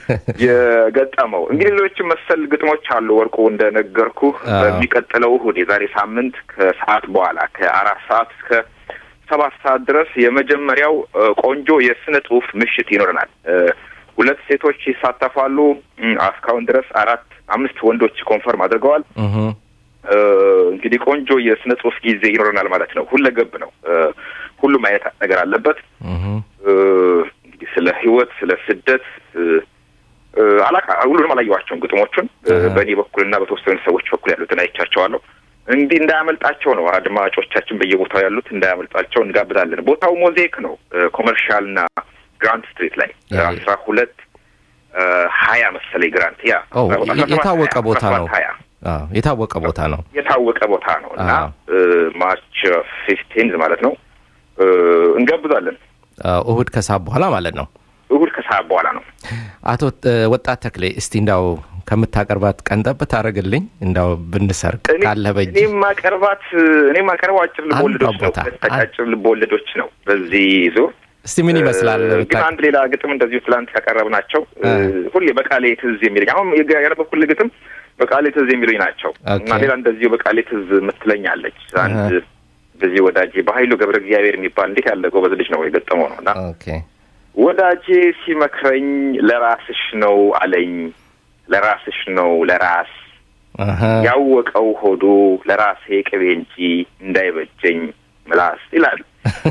የገጠመው። እንግዲህ ሌሎችም መሰል ግጥሞች አሉ። ወርቁ እንደነገርኩ አዎ። በሚቀጥለው እሁድ የዛሬ ሳምንት ከሰዓት በኋላ ከአራት ሰዓት እስከ ሰባት ሰዓት ድረስ የመጀመሪያው እ፣ ቆንጆ የስነ ጽሁፍ ምሽት ይኖረናል። እ፣ ሁለት ሴቶች ይሳተፋሉ። እም፣ እስካሁን ድረስ አራት አምስት ወንዶች ኮንፈርም አድርገዋል። እህ እ፣ እንግዲህ ቆንጆ የስነ ጽሁፍ ጊዜ ይኖረናል ማለት ነው። ሁለገብ ነው። እ፣ ሁሉም አይነት ነገር አለበት። እህ እ፣ እንግዲህ ስለ ህይወት፣ ስለ ስደት እ፣ እ፣ አላቃ ሁሉንም አላየኋቸውም ግጥሞቹን እ፣ አሃ። በእኔ በኩልና በተወሰኑ ሰዎች በኩል ያሉትን አይቻቸዋለሁ። እንዲህ እንዳያመልጣቸው ነው አድማጮቻችን በየቦታው ያሉት እንዳያመልጣቸው እንጋብዛለን። ቦታው ሞዛይክ ነው። ኮመርሻል እና ግራንት ስትሪት ላይ ያ- አስራ ሁለት እ፣ ሀያ መሰለኝ ግራንት ያ ኦ አስራ ሰባት የታወቀ ሀያ፣ ቦታ አስራ ነው። ሰባት ሀያ አዎ የታወቀ ቦታ ነው። የታወቀ ቦታ ነው እና አዎ። ማርች ፊፍቲንዝ ማለት ነው እ፣ እንጋብዛለን። አዎ፣ እሁድ ከሰዓት በኋላ ማለት ነው። እሁድ ከሰዓት በኋላ ነው። አቶ እ፣ ወጣት ተክሌ እስቲ እንዳው ከምታቀርባት ቀንጠብ ታደርግልኝ እንዳው ብንሰርቅ እኔ ካለ በእጅ እኔ ማቀርባት እኔ ማቀርበው አጭር ልቦወለዶች ነው። ቦታ። ሁለት አጫጭር ልቦወለዶች ነው በዚህ ዙር። እስቲ ምን ይመስላል? እ፣ ግን አንድ ሌላ ግጥም እንደዚሁ ትላንት ያቀረብናቸው እ፣ እ። ሁሌ በቃሌ ትዝ የሚለኝ አሁን የጋ- ያነበብኩልህ ግጥም በቃሌ ትዝ የሚሉኝ ናቸው ኦኬ። እና ሌላ እንደዚሁ በቃሌ ትዝ የምትለኛለች አንድ እህ። እንደዚህ ወዳጄ በኃይሉ ገብረ እግዚአብሔር የሚባል እንዴት ያለ ጎበዝ ልጅ ነው የገጠመው ነው እና ኦኬ ወዳጄ ሲመክረኝ ለራስሽ ነው አለኝ ለራስሽ ነው ለራስ አሀ ያወቀው ሆዱ ለራሴ ቅቤ እንጂ እንዳይበጀኝ ምላስ ይላል።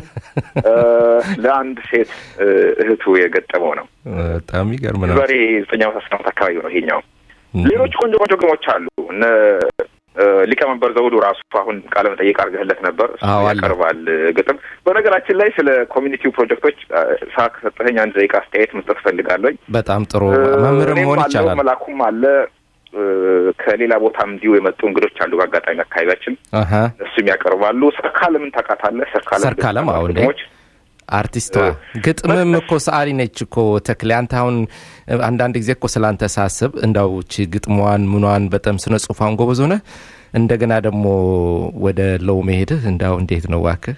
እ፣ ለአንድ ሴት እ፣ እህቱ የገጠመው ነው። በጣም ይገርም ነው። ዛሬ ዘጠኝ ዓመት አስራ ዓመት አካባቢ ነው ይሄኛው። ሌሎች ቆንጆ ቆንጆ ግጥሞች አሉ። እነ እ፣ ሊቀመንበር ዘውዱ ራሱ አሁን ቃለ መጠይቅ አድርገህለት ነበር። እሱ አዎ፣ አለ። ያቀርባል እ፣ ግጥም። በነገራችን ላይ ስለ ኮሚኒቲው ፕሮጀክቶች እ፣ ሰዓት ከሰጠኸኝ አንድ ደቂቃ አስተያየት መስጠት እፈልጋለሁ። በጣም ጥሩ እ፣ መምህርም እኔም መሆን አለው፣ ይቻላል። መላኩም አለ እ፣ ከሌላ ቦታም እንዲሁ የመጡ እንግዶች አሉ። በአጋጣሚ አካባቢያችን አሀ እሱም ያቀርባሉ። ሰርካለምን ታውቃታለህ? ሰርካለም ሰርካለም አዎ፣ እንዴ ግጥሞች አርቲስቷ ግጥምም እኮ ሰዓሊ ነች እኮ ተክሌ። አንተ አሁን አንዳንድ ጊዜ እኮ ስለ አንተ ሳስብ እንዳው ቺ ግጥሟን ምኗን በጣም ስነ ጽሁፏን ጎበዝ ሆነ እንደገና ደግሞ ወደ ለው መሄድህ እንዳው እንዴት ነው እባክህ?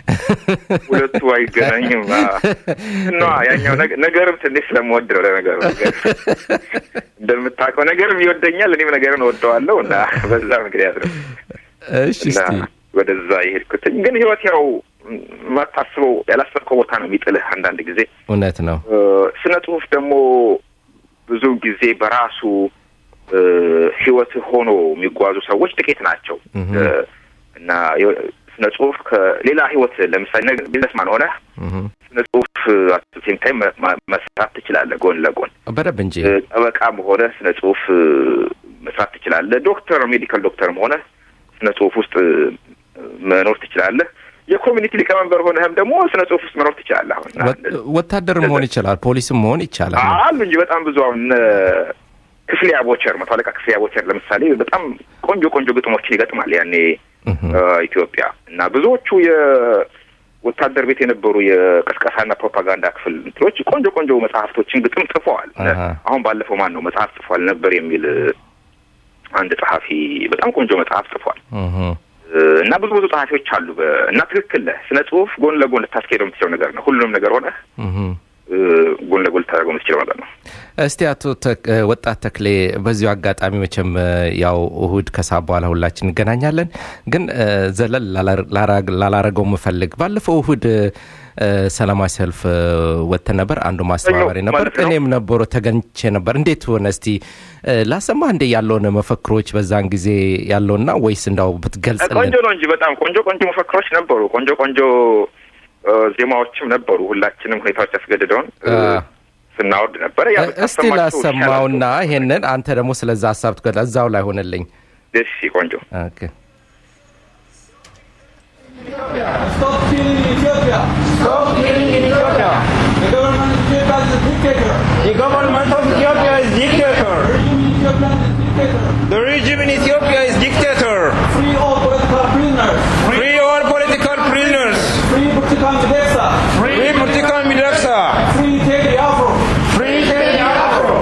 ሁለቱ አይገናኝም እና ያኛው ነገ- ነገርም ትንሽ ስለምወድ ነው። ለነገሩ ነገር እንደምታውቀው ነገርም ይወደኛል፣ እኔም ነገርን እወደዋለሁ እና በዛ ምክንያት ነው እሺ እና እስቲ ወደዛ የሄድኩትኝ። ግን ህይወት ያው ማታስበው ያላሰብከው ቦታ ነው የሚጥልህ አንዳንድ ጊዜ እውነት ነው። እ፣ ስነ ጽሁፍ ደግሞ ብዙ ጊዜ በራሱ እ፣ ህይወት ሆኖ የሚጓዙ ሰዎች ጥቂት ናቸው እህ። እ፣ እና የ- ስነ ጽሁፍ ከሌላ ህይወት ለምሳሌ ነገ ቢዝነስማን ሆነ እህ። ስነ ጽሁፍ አትሴም ታይም መስራት ትችላለህ ጎን ለጎን በደንብ እንጂ እ፣ ጠበቃም ሆነ ስነ ጽሁፍ እ፣ መስራት ትችላለህ። ዶክተር ሜዲካል ዶክተርም ሆነ ስነ ጽሁፍ ውስጥ እ፣ መኖር ትችላለህ። የኮሚኒቲ ሊቀመንበር ሆነህም ደግሞ ስነ ጽሁፍ ውስጥ መኖር ትችላለህ። አሁን እና ወ- ወታደርም መሆን ይችላል፣ ፖሊስም መሆን ይቻላል። አሉ እንጂ በጣም ብዙ አሁን እነ ክፍሌ አቦቸር መቶ አለቃ ክፍሌ አቦቸር ለምሳሌ በጣም ቆንጆ ቆንጆ ግጥሞችን ይገጥማል ያኔ እህ። እ፣ ኢትዮጵያ እና ብዙዎቹ የወታደር ቤት የነበሩ የቅስቀሳና ፕሮፓጋንዳ ክፍል እንትኖች ቆንጆ ቆንጆ መጽሐፍቶችን ግጥም ጽፈዋል። አሃ። አሁን ባለፈው ማን ነው መጽሐፍ ጽፏል ነበር የሚል እ፣ አንድ ጸሐፊ በጣም ቆንጆ መጽሐፍ ጽፏል። እህ። እ፣ እና ብዙ ብዙ ጸሐፊዎች አሉ በ- እና ትክክል ነህ። ስነ ጽሁፍ ጎን ለጎን ልታስኬደው የምትችለው ነገር ነው። ሁሉንም ነገር ሆነ እህ። ጎን ለጎን ልታደርገው የምትችለው ነገር ነው። እስቲ አቶ ተክ- እ፣ ወጣት ተክሌ በዚሁ አጋጣሚ መቼም እ፣ ያው እሁድ ከሰዓት በኋላ ሁላችን እንገናኛለን። ግን እ፣ ዘለል ላላ- ላራ- ላላረገው የምፈልግ ባለፈው እሁድ እ፣ እ፣ ሰላማዊ ሰልፍ እ፣ ወጥተን ነበር። አንዱ ማስተባበሪ ሰኞ ነበር፣ ማለት ነው። እኔም ነበሩ ተገኝቼ ነበር። እንዴት ሆነ እስቲ እ፣ ላሰማህ እንዴ ያለውን መፈክሮች በዛን ጊዜ ያለውና ወይስ እንዳው ብትገልጽልን ቆንጆ ነው እንጂ በጣም ቆንጆ ቆንጆ መፈክሮች ነበሩ። ቆንጆ ቆንጆ እ፣ ዜማዎችም ነበሩ። ሁላችንም ሁኔታዎች ያስገድደውን እ፣ አ። ስናወርድ ነበረ። ያ እ፣ እስቲ ብታሰማችሁ ላሰማውና ይሻላል። ይሄንን አንተ ደግሞ ስለዛ ሀሳብ ትገ እዛው ላይ ሆነልኝ። እሺ ቆንጆ ኦኬ Stop killing Ethiopia. Stop killing Ethiopia. The government of Ethiopia is a dictator. The government of Ethiopia is dictator. The regime in Ethiopia is dictator. The regime in Ethiopia is dictator. Free all political prisoners. Free all political prisoners. Free Burtukan Mideksa. Free Murtikan Midaksa. Free Teddy Afro. Free Teddy Afro.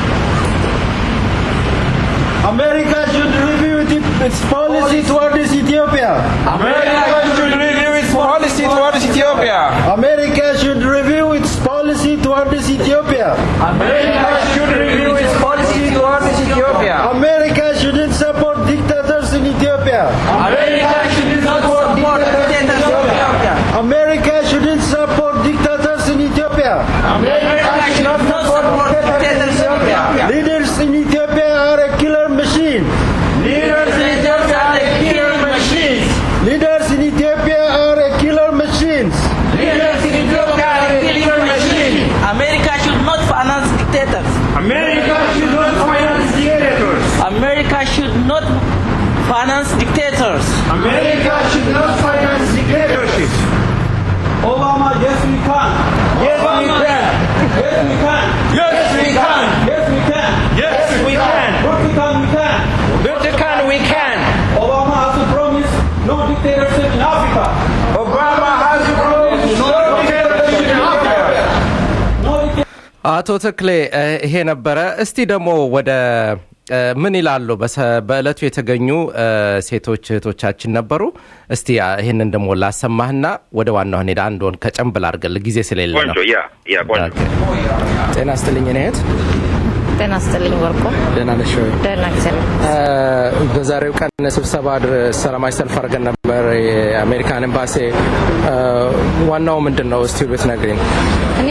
America should review it- its policy towards Ethiopia. America should review its policy towards Ethiopia. America should review its policy towards Ethiopia. America should review its policy towards Ethiopia. America shouldn't support dictators in Ethiopia. America should support dictators in Ethiopia. America shouldn't support dictators in Ethiopia. America should not support dictators in Ethiopia. Leaders in Ethiopia are a killer machine. Leaders in Ethiopia are killer machines. Leaders in Ethiopia are a killer machines. Leaders in Ethiopia are killer machines. America should not finance dictators. America should not finance dictators. America should not finance dictators. America should not finance dictatorship. Obama, yes we can. Yes, we can. Yes we can. Yes, we can. Yes we can. Yes, we can. Burtukan we can. Burtikan, we can. Obama has promised no dictatorship in Africa. Obama has promised no dictatorship in Africa. No dictatorship. አቶ ተክሌ እ፣ ይሄ ነበረ። እስቲ ደግሞ ወደ እ፣ ምን ይላሉ በሰ- በእለቱ የተገኙ እ፣ ሴቶች እህቶቻችን ነበሩ። እስቲ አ፣ ይህንን ደግሞ ላሰማህና ወደ ዋናው ሄዳ አንድ ወን ከጨንብል አድርገል ጊዜ ስለሌለ ነው። ቆንጆ ያ ያ ቆንጆ ኦኬ። ጤና ስትልኝ እህት ጤና ይስጥልኝ ወርቁ። ደህና ነሽ ወይ? ደህና ጊዜ ነው። እ፣ በዛሬው ቀን ስብሰባ አድር- ሰላማዊ ሰልፍ አድርገን ነበር የአሜሪካን ኤምባሲ። እ፣ ዋናው ምንድን ነው እስቲ ብትነግሪኝ። እኔ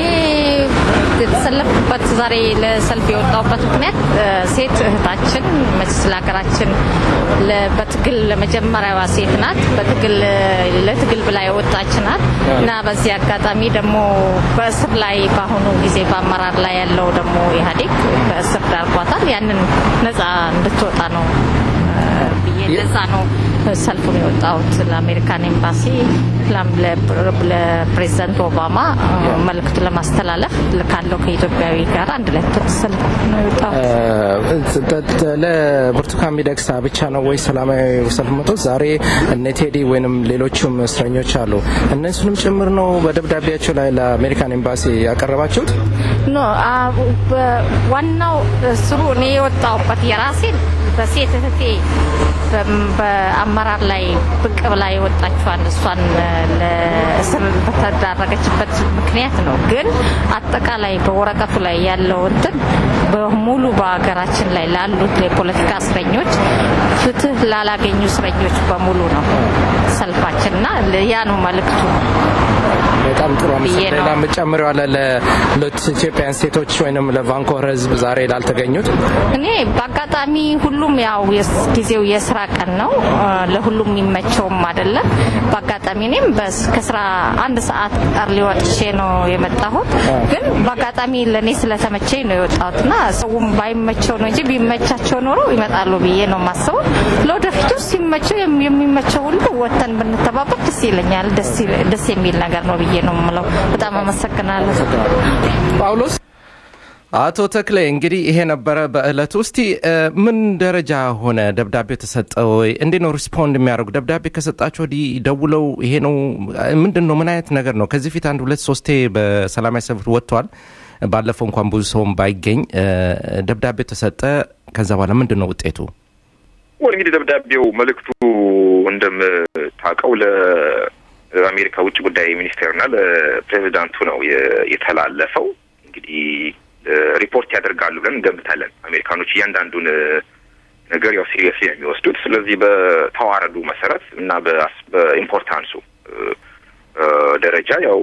የተሰለፍኩበት ዛሬ ለሰልፍ የወጣሁበት ምክንያት እ፣ ሴት እህታችን መቼስ ለሀገራችን ለ- በትግል ለመጀመሪያዋ ሴት ናት። በትግል ለትግል ብላ የወጣች ናት እና በዚህ አጋጣሚ ደግሞ በእስር ላይ በአሁኑ ጊዜ በአመራር ላይ ያለው ደግሞ ኢህአዴግ በእስር ዳርጓታል። ያንን ነጻ እንድትወጣ ነው እ፣ ብዬ ለዛ ነው ሰልፉን የወጣሁት ለአሜሪካን ኤምባሲ ላም ለፕ- ለፕሬዚዳንት ኦባማ እ፣ መልእክቱ ለማስተላለፍ ካለው ከኢትዮጵያዊ ጋር አንድ ላይ ሰልፍ ነው የወጣሁት። እ፣ ተ- ተ- ለብርቱካን ሚደቅሳ ብቻ ነው ወይ ሰላማዊ ሰልፍ መቶ ዛሬ እነ ቴዲ ወይንም ሌሎችም እስረኞች አሉ እነሱንም ጭምር ነው በደብዳቤያቸው ላይ ለአሜሪካን ኤምባሲ ያቀረባችሁት? ኖ አ- በ- ዋናው ስሩ እኔ የወጣሁበት የራሴን በሴት እህቴ በም- በአመራር ላይ ብቅ ብላ የወጣችዋን እሷን እ፣ ለእስር በተዳረገችበት ምክንያት ነው። ግን አጠቃላይ በወረቀቱ ላይ ያለው እንትን በሙሉ በሀገራችን ላይ ላሉት የፖለቲካ እስረኞች ፍትህ ላላገኙ እስረኞች በሙሉ ነው ሰልፋችን እና ያ ነው መልእክቱ። በጣም ጥሩ ብዬ አመሰግናለሁ። ነው። ሌላ የምጨምረው አለ ለሁለት ኢትዮጵያን ሴቶች ወይንም ለቫንኮቨር ህዝብ ዛሬ ላልተገኙት እኔ በአጋጣሚ ሁሉም ያው የስ- ጊዜው የስራ ቀን ነው እ፣ ለሁሉም የሚመቸውም አይደለም። በአጋጣሚ እኔም በስ- ከስራ አንድ ሰዓት አርሊ ወጥቼ ነው የመጣሁት። ግን በአጋጣሚ ለእኔ ስለተመቸኝ ነው የወጣሁት እና ሰውም ባይመቸው ነው እንጂ ቢመቻቸው ኖሮ ይመጣሉ ብዬ ነው የማስበው። ለወደፊቱ ሲመቸው የም- የሚመቸው ሁሉ ወተን ብንተባበር ደስ ይለኛል። ደስ ይል- ደስ የሚል ነገር ነው ብዬ ነው የምለው። በጣም አመሰግናለሁ። ጳውሎስ አቶ ተክሌ እንግዲህ ይሄ ነበረ በእለቱ። እስቲ እ፣ ምን ደረጃ ሆነ ደብዳቤው ተሰጠ ወይ? እንዴት ነው ሪስፖንድ የሚያደርጉ? ደብዳቤ ከሰጣቸው ወዲህ ደውለው ይሄ ነው ምንድን ነው ምን አይነት ነገር ነው? ከዚህ ፊት አንድ ሁለት ሶስቴ በሰላማዊ ሰልፍ ወጥቷል። ባለፈው እንኳን ብዙ ሰውም ባይገኝ እ፣ ደብዳቤው ተሰጠ። ከዛ በኋላ ምንድን ነው ውጤቱ? ወር እንግዲህ ደብዳቤው መልእክቱ እንደምታውቀው ለአሜሪካ ውጭ ጉዳይ ሚኒስቴርና ለፕሬዚዳንቱ ነው የ- የተላለፈው። እንግዲህ እ፣ ሪፖርት ያደርጋሉ ብለን እንገምታለን። አሜሪካኖች እያንዳንዱን እ፣ ነገር ያው ሲሪየስ የሚወስዱት ስለዚህ በተዋረዱ መሰረት እና በአስ- በኢምፖርታንሱ እ፣ እ፣ ደረጃ ያው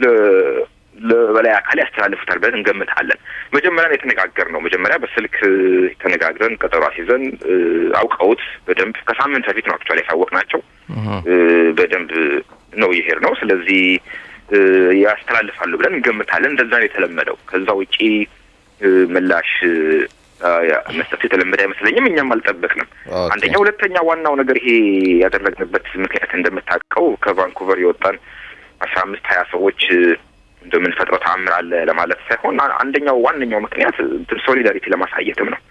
ለ- ለበላይ አካል ያስተላልፉታል ብለን እንገምታለን። መጀመሪያ ነው የተነጋገርነው። መጀመሪያ በስልክ እ፣ ተነጋግረን ቀጠሮ አስይዘን እ፣ አውቀውት በደንብ ከሳምንት በፊት ነው አክቹዋሊ ያሳወቅናቸው እ፣ በደንብ ነው ይሄድ ነው። ስለዚህ እ፣ ያስተላልፋሉ ብለን እንገምታለን። እንደዛ ነው የተለመደው። ከዛ ውጪ እ፣ ምላሽ እ፣ ያ- መስጠቱ የተለመደ አይመስለኝም። እኛም አልጠበቅንም። ኦኬ። አንደኛ፣ ሁለተኛ ዋናው ነገር ይሄ ያደረግንበት ምክንያት እንደምታውቀው ከቫንኩቨር የወጣን አስራ አምስት ሀያ ሰዎች እ፣ እንደምንፈጥረው ተአምር አለ ለማለት ሳይሆን አ- አንደኛው ዋነኛው ምክንያት እንትን ሶሊዳሪቲ ለማሳየትም ነው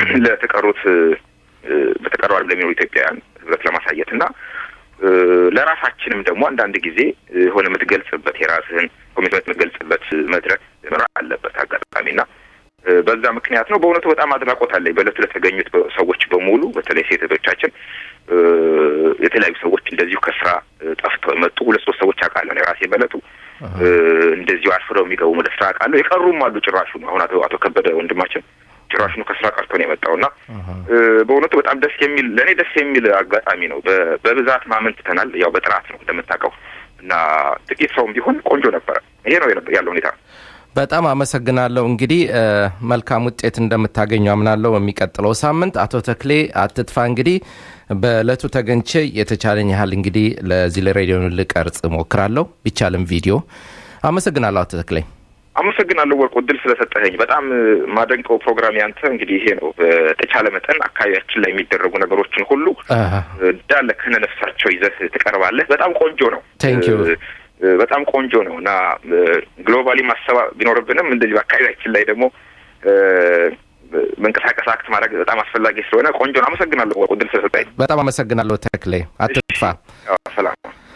ለተቀሩት እ፣ እ፣ በተቀረው ዓለም ለሚኖሩ ኢትዮጵያውያን ህብረት ለማሳየት እና እ፣ ለራሳችንም ደግሞ አንዳንድ ጊዜ እ፣ የሆነ የምትገልጽበት የራስህን ኮሚትመንት የምትገልጽበት መድረክ መኖር አለበት አጋጣሚና እ፣ በዛ ምክንያት ነው። በእውነቱ በጣም አድናቆት አለኝ በእለቱ ለተገኙት በ- ሰዎች በሙሉ በተለይ ሴት እህቶቻችን እ፣ የተለያዩ ሰዎች እንደዚሁ ከስራ እ፣ ጠፍተው የመጡ ሁለት ሶስት ሰዎች አውቃለሁ እኔ ራሴ በእለቱ እ፣ እንደዚሁ አርፍደው የሚገቡ ወደ ስራ አውቃለሁ። የቀሩም አሉ ጭራሹ አሁን አቶ አቶ ከበደ ወንድማችን ጭራሹኑ ከስራ ቀርቶ ነው የመጣው እና እ፣ በእውነቱ በጣም ደስ የሚል ለእኔ ደስ የሚል አጋጣሚ ነው። በ- በብዛት ማመን ትተናል። ያው በጥራት ነው እንደምታውቀው እና ጥቂት ሰውም ቢሆን ቆንጆ ነበረ። ይሄ ነው የነበ- ያለው ሁኔታ። በጣም አመሰግናለሁ። እንግዲህ እ፣ መልካም ውጤት እንደምታገኙ አምናለሁ። በሚቀጥለው ሳምንት አቶ ተክሌ አትጥፋ እንግዲህ በእለቱ ተገኝቼ የተቻለኝ ያህል እንግዲህ ለዚህ ለሬዲዮ ልቀርጽ ሞክራለሁ፣ ቢቻልም ቪዲዮ። አመሰግናለሁ አቶ ተክሌ። አመሰግናለሁ ወርቁ እድል ስለሰጠኸኝ። በጣም እ፣ ማደንቀው ፕሮግራም ያንተ እንግዲህ ይሄ ነው። በተቻለ መጠን አካባቢያችን ላይ የሚደረጉ ነገሮችን ሁሉ አሃ፣ እንዳለ ከነ ነፍሳቸው ይዘህ ትቀርባለህ። በጣም ቆንጆ ነው። Thank you. እ፣ እ፣ በጣም ቆንጆ ነው እና ግሎባሊ ማሰባ ቢኖርብንም እንደዚህ በአካባቢያችን ላይ ደግሞ እ፣ መንቀሳቀስ አክት ማድረግ በጣም አስፈላጊ ስለሆነ ቆንጆ ነው። አመሰግናለሁ ወርቁ እድል ስለሰጠኝ። በጣም አመሰግናለሁ ተክሌ አትጥፋ። አዎ፣ ሰላም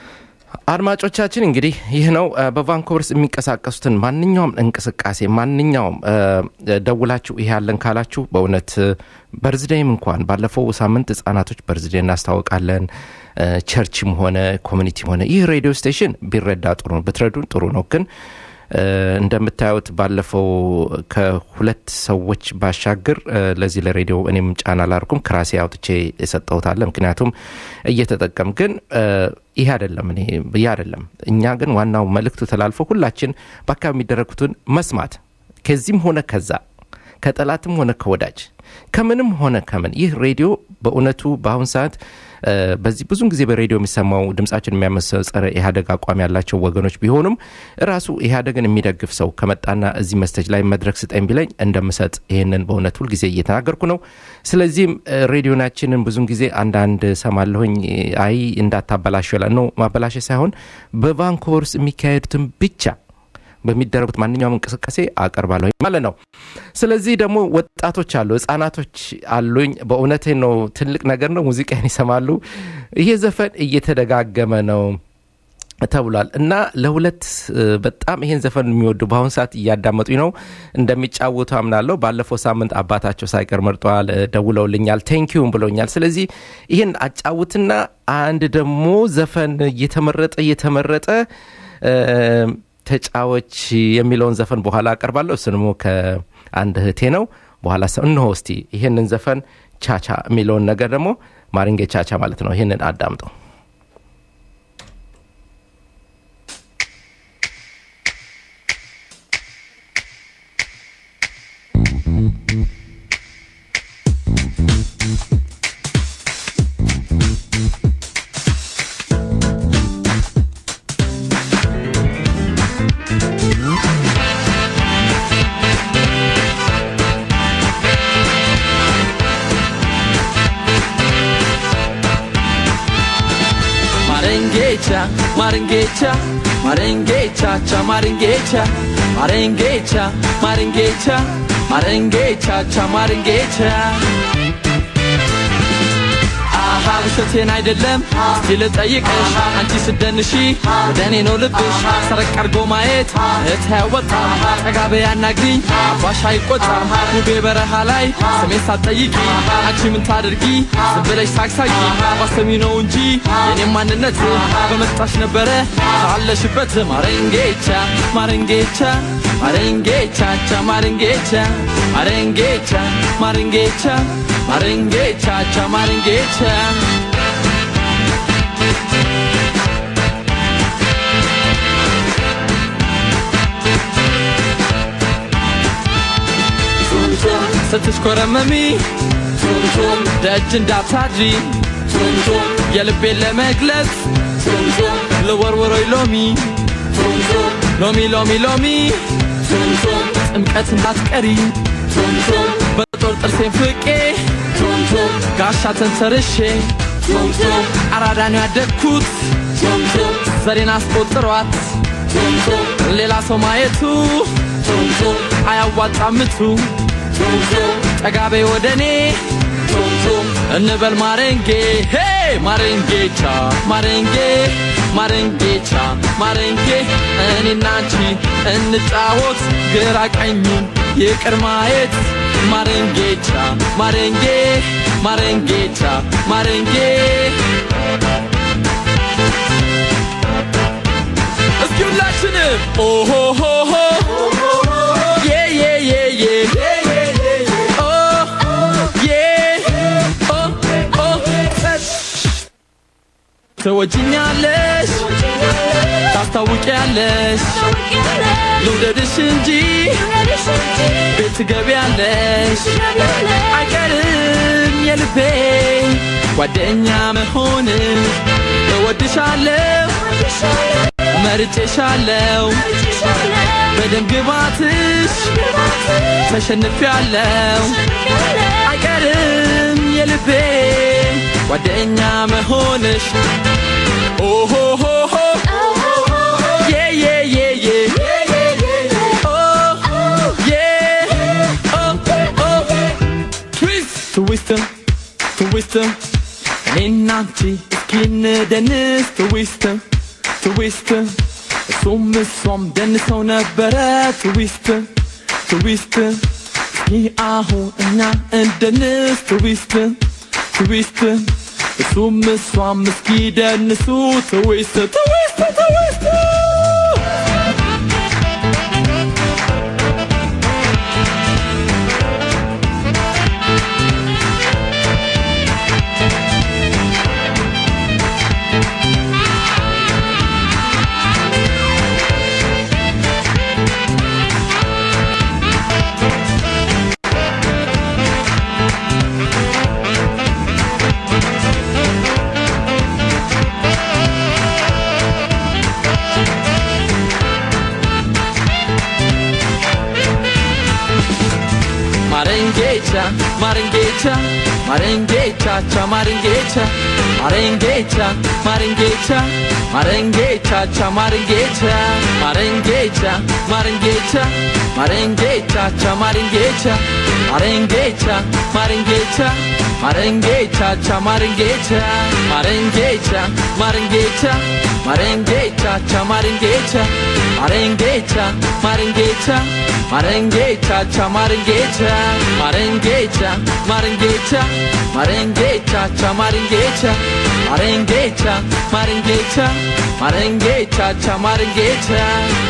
አድማጮቻችን እንግዲህ ይህ ነው እ፣ በቫንኮቨር ውስጥ የሚንቀሳቀሱትን ማንኛውም እንቅስቃሴ ማንኛውም እ፣ ደውላችሁ ይሄ ያለን ካላችሁ በእውነት እ፣ በርዝዴይም እንኳን ባለፈው ሳምንት ህጻናቶች በርዝዴይ እናስታውቃለን እ፣ ቸርችም ሆነ ኮሚኒቲም ሆነ ይህ ሬዲዮ ስቴሽን ቢረዳ ጥሩ ነው ብትረዱን ጥሩ ነው ግን እ፣ እንደምታዩት ባለፈው ከሁለት ሰዎች ባሻገር እ፣ ለዚህ ለሬዲዮ እኔም ጫና አላርኩም ከራሴ አውጥቼ የሰጠሁታለ ምክንያቱም እየተጠቀም ግን እ፣ ይህ አይደለም እኔ ይህ አይደለም እኛ ግን ዋናው መልእክቱ ተላልፎ ሁላችን በአካባቢ የሚደረጉትን መስማት ከዚህም ሆነ ከዛ ከጠላትም ሆነ ከወዳጅ ከምንም ሆነ ከምን ይህ ሬዲዮ በእውነቱ በአሁን ሰዓት እ፣ በዚህ ብዙን ጊዜ በሬዲዮ የሚሰማው ድምጻችን የሚያመሰው ጸረ ኢህአደግ አቋም ያላቸው ወገኖች ቢሆኑም ራሱ ኢህአደግን የሚደግፍ ሰው ከመጣና እዚህ መስተጅ ላይ መድረክ ስጠኝ ቢለኝ እንደምሰጥ ይህንን በእውነት ሁልጊዜ እየተናገርኩ ነው። ስለዚህም እ፣ ሬዲዮናችንን ብዙን ጊዜ አንዳንድ ሰማለሁኝ አይ እንዳታበላሽ ይላል ነው ማበላሸ ሳይሆን በቫንኮቨር ውስጥ የሚካሄዱትን ብቻ በሚደረጉት ማንኛውም እንቅስቃሴ አቀርባለሁ ማለት ነው። ስለዚህ ደግሞ ወጣቶች አሉ፣ ህጻናቶች አሉኝ። በእውነቴ ነው፣ ትልቅ ነገር ነው። ሙዚቃን ይሰማሉ። ይሄ ዘፈን እየተደጋገመ ነው ተብሏል እና ለሁለት እ፣ በጣም ይሄን ዘፈን የሚወዱ በአሁኑ ሰዓት እያዳመጡኝ ነው እንደሚጫወቱ አምናለሁ። ባለፈው ሳምንት አባታቸው ሳይቀር መርጠዋል፣ እ፣ ደውለውልኛል፣ ቴንኪዩም ብሎኛል። ስለዚህ ይህን አጫውትና አንድ ደግሞ ዘፈን እየተመረጠ እየተመረጠ እ፣ ተጫዎች የሚለውን ዘፈን በኋላ አቀርባለሁ። እሱ ደግሞ ከአንድ እህቴ ነው። በኋላ ሰው እነሆ እስቲ ይህንን ዘፈን ቻቻ የሚለውን ነገር ደግሞ ማሪንጌ ቻቻ ማለት ነው። ይህንን አዳምጠው። Marengecha, Marengecha, Marengecha, cha Marengecha, Marengecha, Marengecha, Marengecha, cha Marengecha. አሃ ውሸቴን አይደለም እስቲ ልጠይቅሽ አንቺ ስደንሺ ወደ እኔ ነው ልብሽ ሰረቅ አርጎ ማየት እህት አያወጣም ጠጋ በይ አናግሪኝ አባሽ አይቆጣም ውቤ በረሃ ላይ ስሜን ሳትጠይቂ አንቺ ምን ታደርጊ ዝም ብለሽ ሳቅሳቂ ባሰሚ ነው እንጂ የኔም ማንነት በመጣሽ ነበረ ካለሽበት ማረንጌቻ ማረንጌቻ ማረንጌቻ ቻ ማረንጌቻ ማረንጌቻ ማረንጌቻ ማረንጌቻ ቻ ማረንጌቻ ቱምቱም ስትሽኮረመሚ ቱምቱም ደጅ እንዳታድሪ ቱምቱም የልቤን ለመግለጽ ቱምቱም ልወርወሮይ ሎሚ ቱምቱም ሎሚ ሎሚ ሎሚ ቱምቱም ጥምቀት እንዳትቀሪ ቱምቱም በጦር ጥርሴን ፍቄ ቱምቱም ጋሻ ተንተርሼ ቱምቱም አራዳ ነው ያደግኩት ቱምቱም ዘሬን አስቆጥሯት ቱምቱም ሌላ ሰው ማየቱ ቱምቱም አያዋጣምቱ ቱምቱም ጠጋቤ ወደ እኔ ቱምቱም እንበል ማረንጌ ሄ ማረንጌቻ ማረንጌ ማረንጌቻ ማረንጌ እኔና አንቺ እንጫወት ግራ ቀኙን ይቅር ማየት ማረንጌቻ ማረንጌ ማረንጌቻ ማረንጌ እስኪ ሁላችንም ኦሆሆሆ ዬ ዬ ዬ ዬ ኦ ዬ ኦ ኦ ትወጂኛለሽ ታስታውቂያለሽ ልውደድሽ እንጂ ቤት ትገቢያለሽ አይቀርም የልቤ ጓደኛ መሆን እወድሻለሁ መርጬሻለሁ በደም ግባትሽ ተሸንፊያለሁ አይቀርም የልቤ ጓደኛ መሆንሽ ኦሆሆሆ ዬ ዬ ዬ ዬ ኦ ዬ ኦ ኦ ትዊስት ትዊስትም ትዊስትም እኔና አንቺ እስኪ እንደንስ ትዊስትም ትዊስትም እሱም እሷም ደንሰው ነበረ ትዊስትም ትዊስትም እስኪ አሁን እኛ እንደንስ ትዊስትም ትዊስትም እሱም እሷም እስኪ ደንሱ ትዊስት ትዊስት ትዊስት Marengecha, Marengecha, Marengecha, cha Marengecha, Marengecha, Marengecha, Marengecha, cha Marengecha, Marengecha, Marengecha, Marengecha, cha Marengecha, Marengecha, Marengecha, Marengecha, cha Marengecha, Marengecha, Marengecha, Marengecha, cha Marengecha, Marengecha, Marengecha, Marengecha, cha Marengecha, Marengecha, Marengecha, Marengecha, cha Marengecha, Marengecha, Marengecha, Marengecha, cha Marengecha.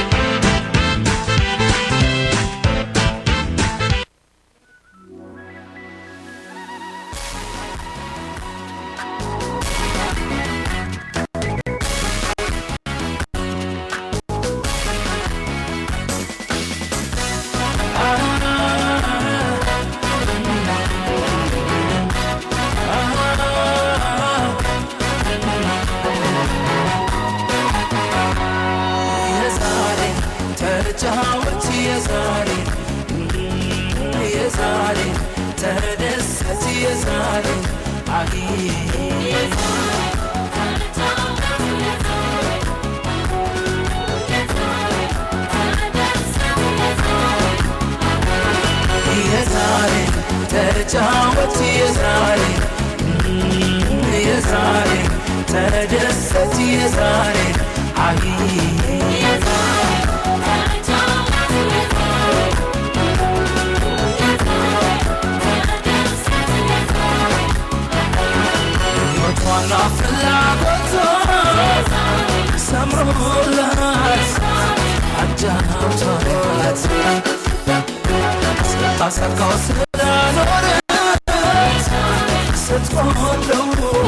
የዛሬ ተጫወት የዛሬ የዛሬ ተደሰት የዛሬ አይ ተጫወት የዛሬ የዛሬ ተደሰት የዛሬ አይ ሕይወቷና ፍላጎቷ ሰምሮላት አጃውቷት ስታሳካው ስለኖረት ስትቆለው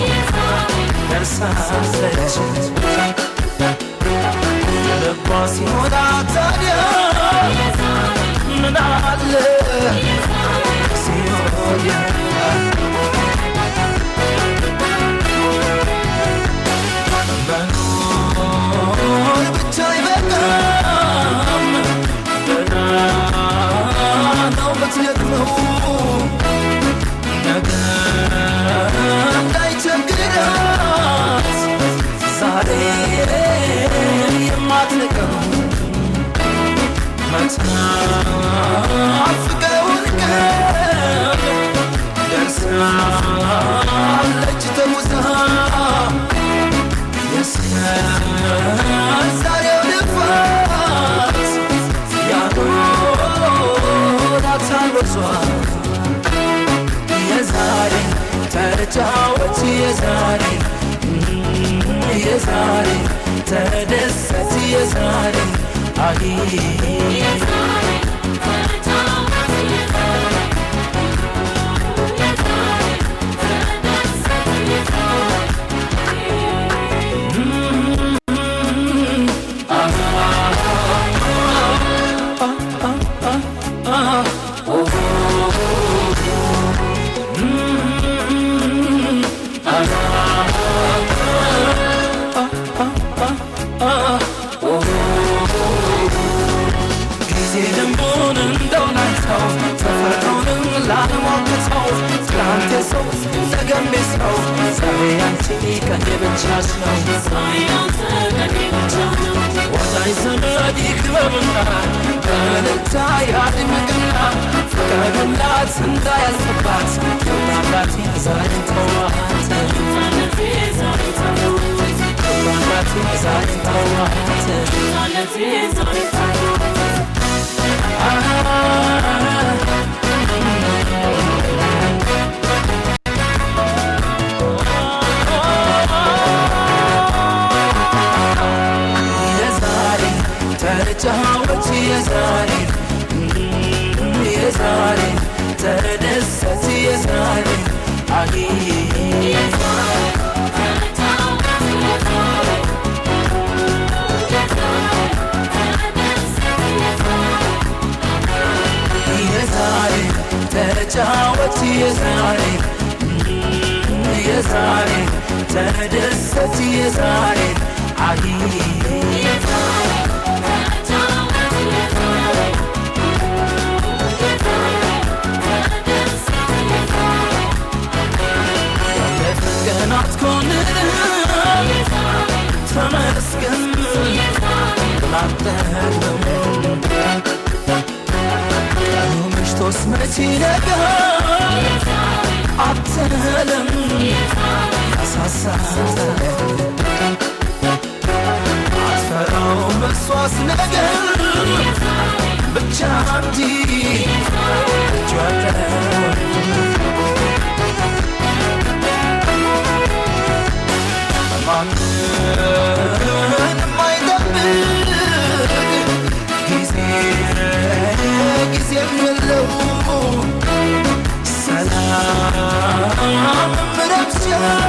ደርሳለች ልቧ ሲሞላ ታዲያ ምን አለ ሲሆን መኖር ብቻ አይበቃም ገና ነው ምትደክመው ነገ እንዳይቸግራት ዛሬ የማትንቀው መትናፍቀውን ቀን ደርሳለች ተጉዛ የዛሬው ልፋት ያኖራታል ወዟ የዛሬ ተጫወት የዛሬ የዛሬ ተደሰት የዛሬ አይ ጊዜ ደንቡን እንደው ላይተው ተፈጥሮንም ላልሞክተው ትላንት የሰው ነገም የሰው ዛሬ አንቺ ቀን የብቻሽ ነው ወዳጅ ዘመድ ይክበብና በእልልታ ያድምቅና ፍቀዱላት እንዳያልፍባት ይውጣላት ዛሬ ተዋት ይውጣላት ዛሬ የዛሬ ተጫወት የዛሬ የዛሬ ተደሰት የዛሬ አይ የዛሬ ተጫወት የዛሬ የዛሬ ተደሰት የዛሬ አይ ቀናት ኮንን ተመስገን ላጠለው ቀኑ መሽቶስ መቼ ነገ አትለም ያሳሳል አትፈራውም እሷስ ነገር ብቻ እንዲ እጇለው ማንንም አይጠብቅ ጊዜ ጊዜም የለው ሰላም ረብሻ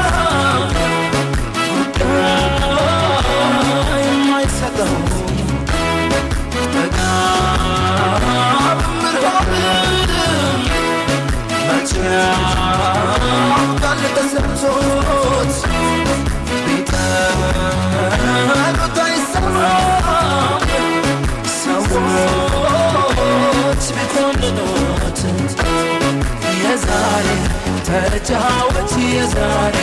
ጉዳይ የማይሰጠው ጥጋብ ምርሆንም መቼ ያውቃል ተሰምቶት ቢጠሉት አይሰማም ሰዎች ቢኮንኑት የዛሬ ተጫወት የዛሬ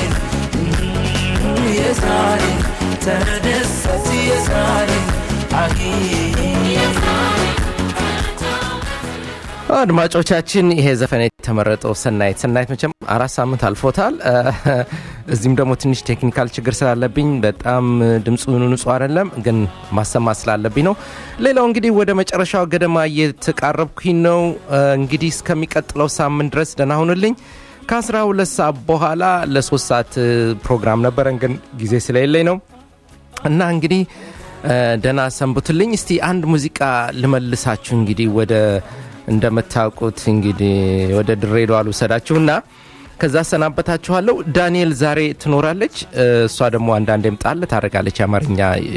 የዛሬ ተደሰት የዛሬ አይ አድማጮቻችን ይሄ ዘፈን የተመረጠው ሰናይት ሰናይት መቼም አራት ሳምንት አልፎታል። እዚህም ደግሞ ትንሽ ቴክኒካል ችግር ስላለብኝ በጣም ድምፁ ንጹህ አይደለም፣ ግን ማሰማት ስላለብኝ ነው። ሌላው እንግዲህ ወደ መጨረሻው ገደማ እየተቃረብኩኝ ነው። እንግዲህ እስከሚቀጥለው ሳምንት ድረስ ደህና ሁኑልኝ። ከአስራ ሁለት ሰዓት በኋላ ለሶስት ሰዓት ፕሮግራም ነበረን፣ ግን ጊዜ ስለሌለኝ ነው እና እንግዲህ ደህና ሰንብቱልኝ። እስቲ አንድ ሙዚቃ ልመልሳችሁ እንግዲህ ወደ እንደምታውቁት እንግዲህ ወደ ድሬዳዋ ልውሰዳችሁና ከዛ ሰናበታችኋለሁ። ዳንኤል ዛሬ ትኖራለች። እሷ ደግሞ አንዳንዴም ጣል ታደርጋለች። የአማርኛ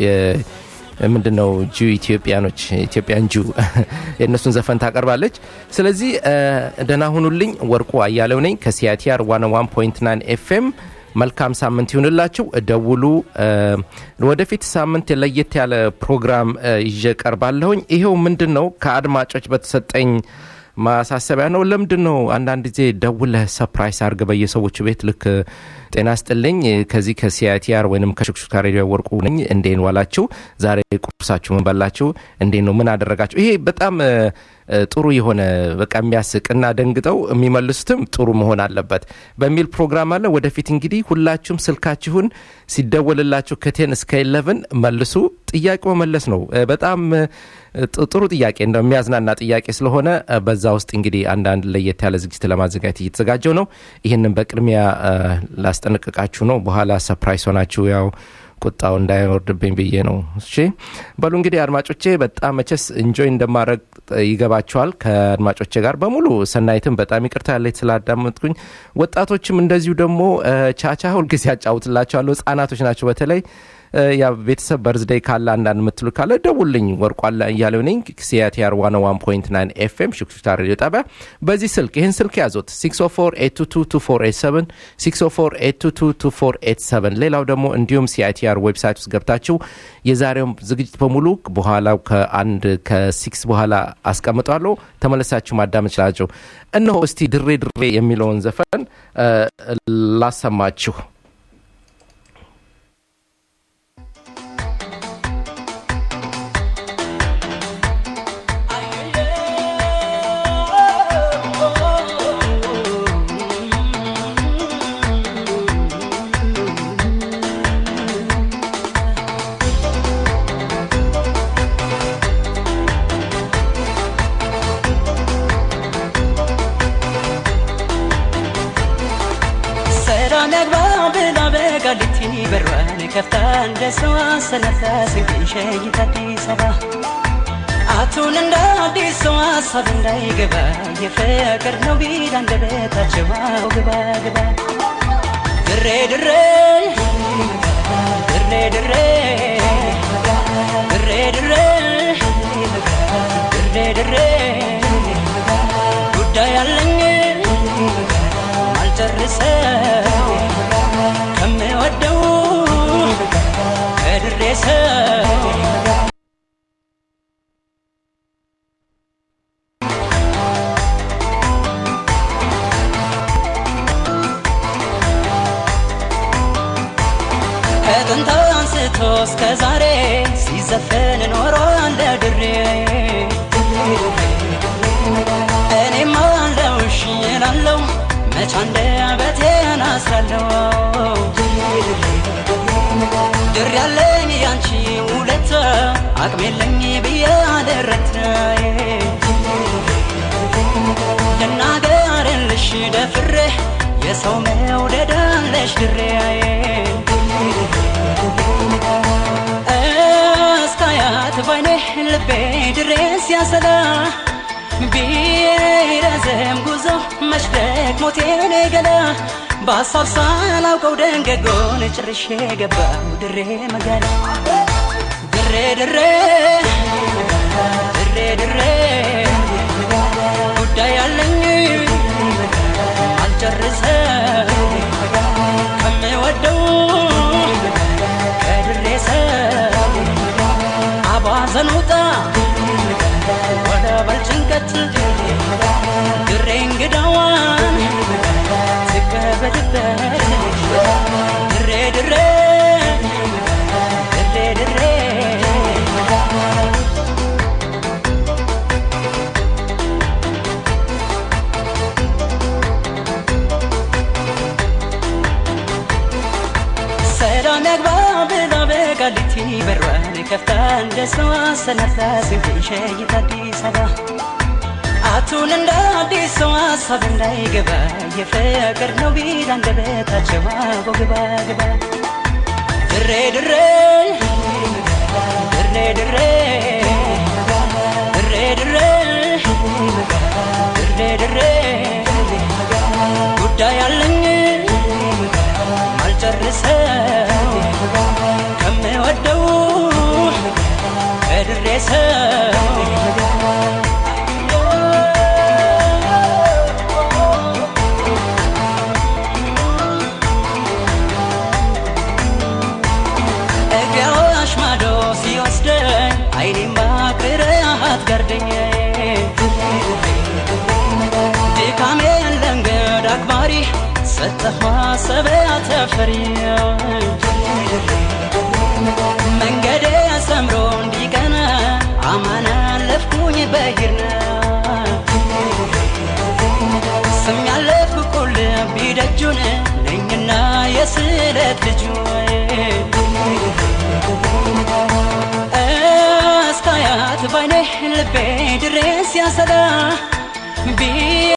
ምንድነው ጁ ኢትዮጵያኖች ኢትዮጵያን ጁ የእነሱን ዘፈን ታቀርባለች። ስለዚህ ደህና ሁኑልኝ። ወርቁ አያሌው ነኝ ከሲያቲአር 101.9 ኤፍኤም መልካም ሳምንት ይሁንላችሁ። ደውሉ። ወደፊት ሳምንት ለየት ያለ ፕሮግራም ይዤ ቀርባለሁኝ። ይሄው ምንድን ነው ከአድማጮች በተሰጠኝ ማሳሰቢያ ነው። ለምንድን ነው አንዳንድ ጊዜ ደውለህ ሰፕራይስ አድርገ በየሰዎቹ ቤት ልክ ጤና ስጥልኝ ከዚህ ከሲአይቲአር ወይም ከሽክሹካ ሬዲዮ ወርቁ ነኝ። እንዴን ዋላችሁ? ዛሬ ቁርሳችሁ ምን በላችሁ? እንዴት ነው ምን አደረጋችሁ? ይሄ በጣም ጥሩ የሆነ በቃ የሚያስቅና ደንግጠው የሚመልሱትም ጥሩ መሆን አለበት በሚል ፕሮግራም አለ። ወደፊት እንግዲህ ሁላችሁም ስልካችሁን ሲደወልላችሁ ከቴን እስከ ኢለቭን መልሱ። ጥያቄ መመለስ ነው። በጣም ጥሩ ጥያቄ እንደው የሚያዝናና ጥያቄ ስለሆነ በዛ ውስጥ እንግዲህ አንዳንድ ለየት ያለ ዝግጅት ለማዘጋጀት እየተዘጋጀው ነው። ይህንን በቅድሚያ ላስጠነቅቃችሁ ነው። በኋላ ሰፕራይስ ሆናችሁ ያው ቁጣው እንዳይወርድብኝ ብዬ ነው። እሺ በሉ እንግዲህ አድማጮቼ በጣም መቸስ እንጆይ እንደማድረግ ይገባቸዋል። ከአድማጮቼ ጋር በሙሉ ሰናይትም በጣም ይቅርታ ያለች ስላዳመጥኩኝ፣ ወጣቶችም እንደዚሁ ደግሞ ቻቻ ሁልጊዜ ያጫውትላቸዋለሁ። ህጻናቶች ናቸው በተለይ ያ ቤተሰብ በርዝደይ ካለ አንዳንድ ምትሉ ካለ ደውልኝ። ወርቋላ እያለው ነኝ ሲአቲአር 101.9 ኤፍኤም ሽክሹክታ ሬዲዮ ጣቢያ። በዚህ ስልክ ይህን ስልክ ያዞት 604 604 ሌላው ደግሞ እንዲሁም ሲአይቲአር ዌብሳይት ውስጥ ገብታችሁ የዛሬውም ዝግጅት በሙሉ በኋላ ከአንድ ከሲክስ በኋላ አስቀምጧለሁ ተመለሳችሁ ማዳመጥ ችላቸው። እነሆ እስቲ ድሬ ድሬ የሚለውን ዘፈን ላሰማችሁ። ቃሊቲ በሯን ከፍታ እንደ ሰው አሰነፈስ ሸኝታ አዲስ አበባ አቱን እንደ አዲስ ሰው ሀሳብ እንዳይገባ የፍቅር ነው ቢል አንደበታቸው አው ግባ ግባ ድሬ ድሬ ድሬ ድሬ ድሬ ድሬ ድሬ ድሬ ጉዳይ አለኝ አልጨርሰው ከምወደው ከድሬ ሰው ከጥንት አንስቶ እስከ ዛሬ ሲዘፈን ኖሯል ድሬ እኔም አለው እሺ እላለሁ መች አንደበቴን አስራለሁ ድር ያለኝ ያንቺ ውለታ አቅም የለኝ ብዬ አልረት ልናገርልሽ ደፍሬ የሰው መውደድ አለሽ ድሬ እስካያት ባይኔ ልቤ ድሬ ሲያሰላ ቢረዘም ጉዞ መች ደክሞት የኔ ገላ በሀሳብ ሳላውቀው ደንገጎን ጭርሼ ገባው ድሬ መጋላ ድሬ ድሬ ድሬ ድሬ ጉዳይ አለኝ አልጨርሰው ከምወደው ከድሬ ሰው አባዘን ውጣ ወደ በልጭንቀት ድሬ እንግዳዋን ትቀበልበት ድሬ ድሬ ድሬ ድሬ ዳሊቲ በሯን ከፍታ እንደ ሰው አሰናፍታ ስንቅን ሸይታ አዲስ አበባ አቱን እንደ አዲስ ሰው ሀሳብ እንዳይገባ የፍቅር ነው ቢል አንደበታቸው አቦ ግባ ግባ ድሬ ድሬ ድሬ ድሬ ድሬ ድሬ ድሬ ድሬ ጉዳይ አለኝ ማልጨርሰው ከምወደው ከድሬ ሰው እግያዋሽ ማዶ ሲወስደኝ አይኔማ ቅርያት ጋርደኝ ድካሜ ለንገድ አክባሪ ሰጠኋ ሰበያ ተፈሪ መንገዴ ሰምሮ እንዲቀና አማን አለፍኩኝ በሂርና ስም ያለፍኩ ቁልቢ ደጁን ነኝና የስለት ልጁ እስካያት ባይኔ ልቤ ድሬስ ያሰላ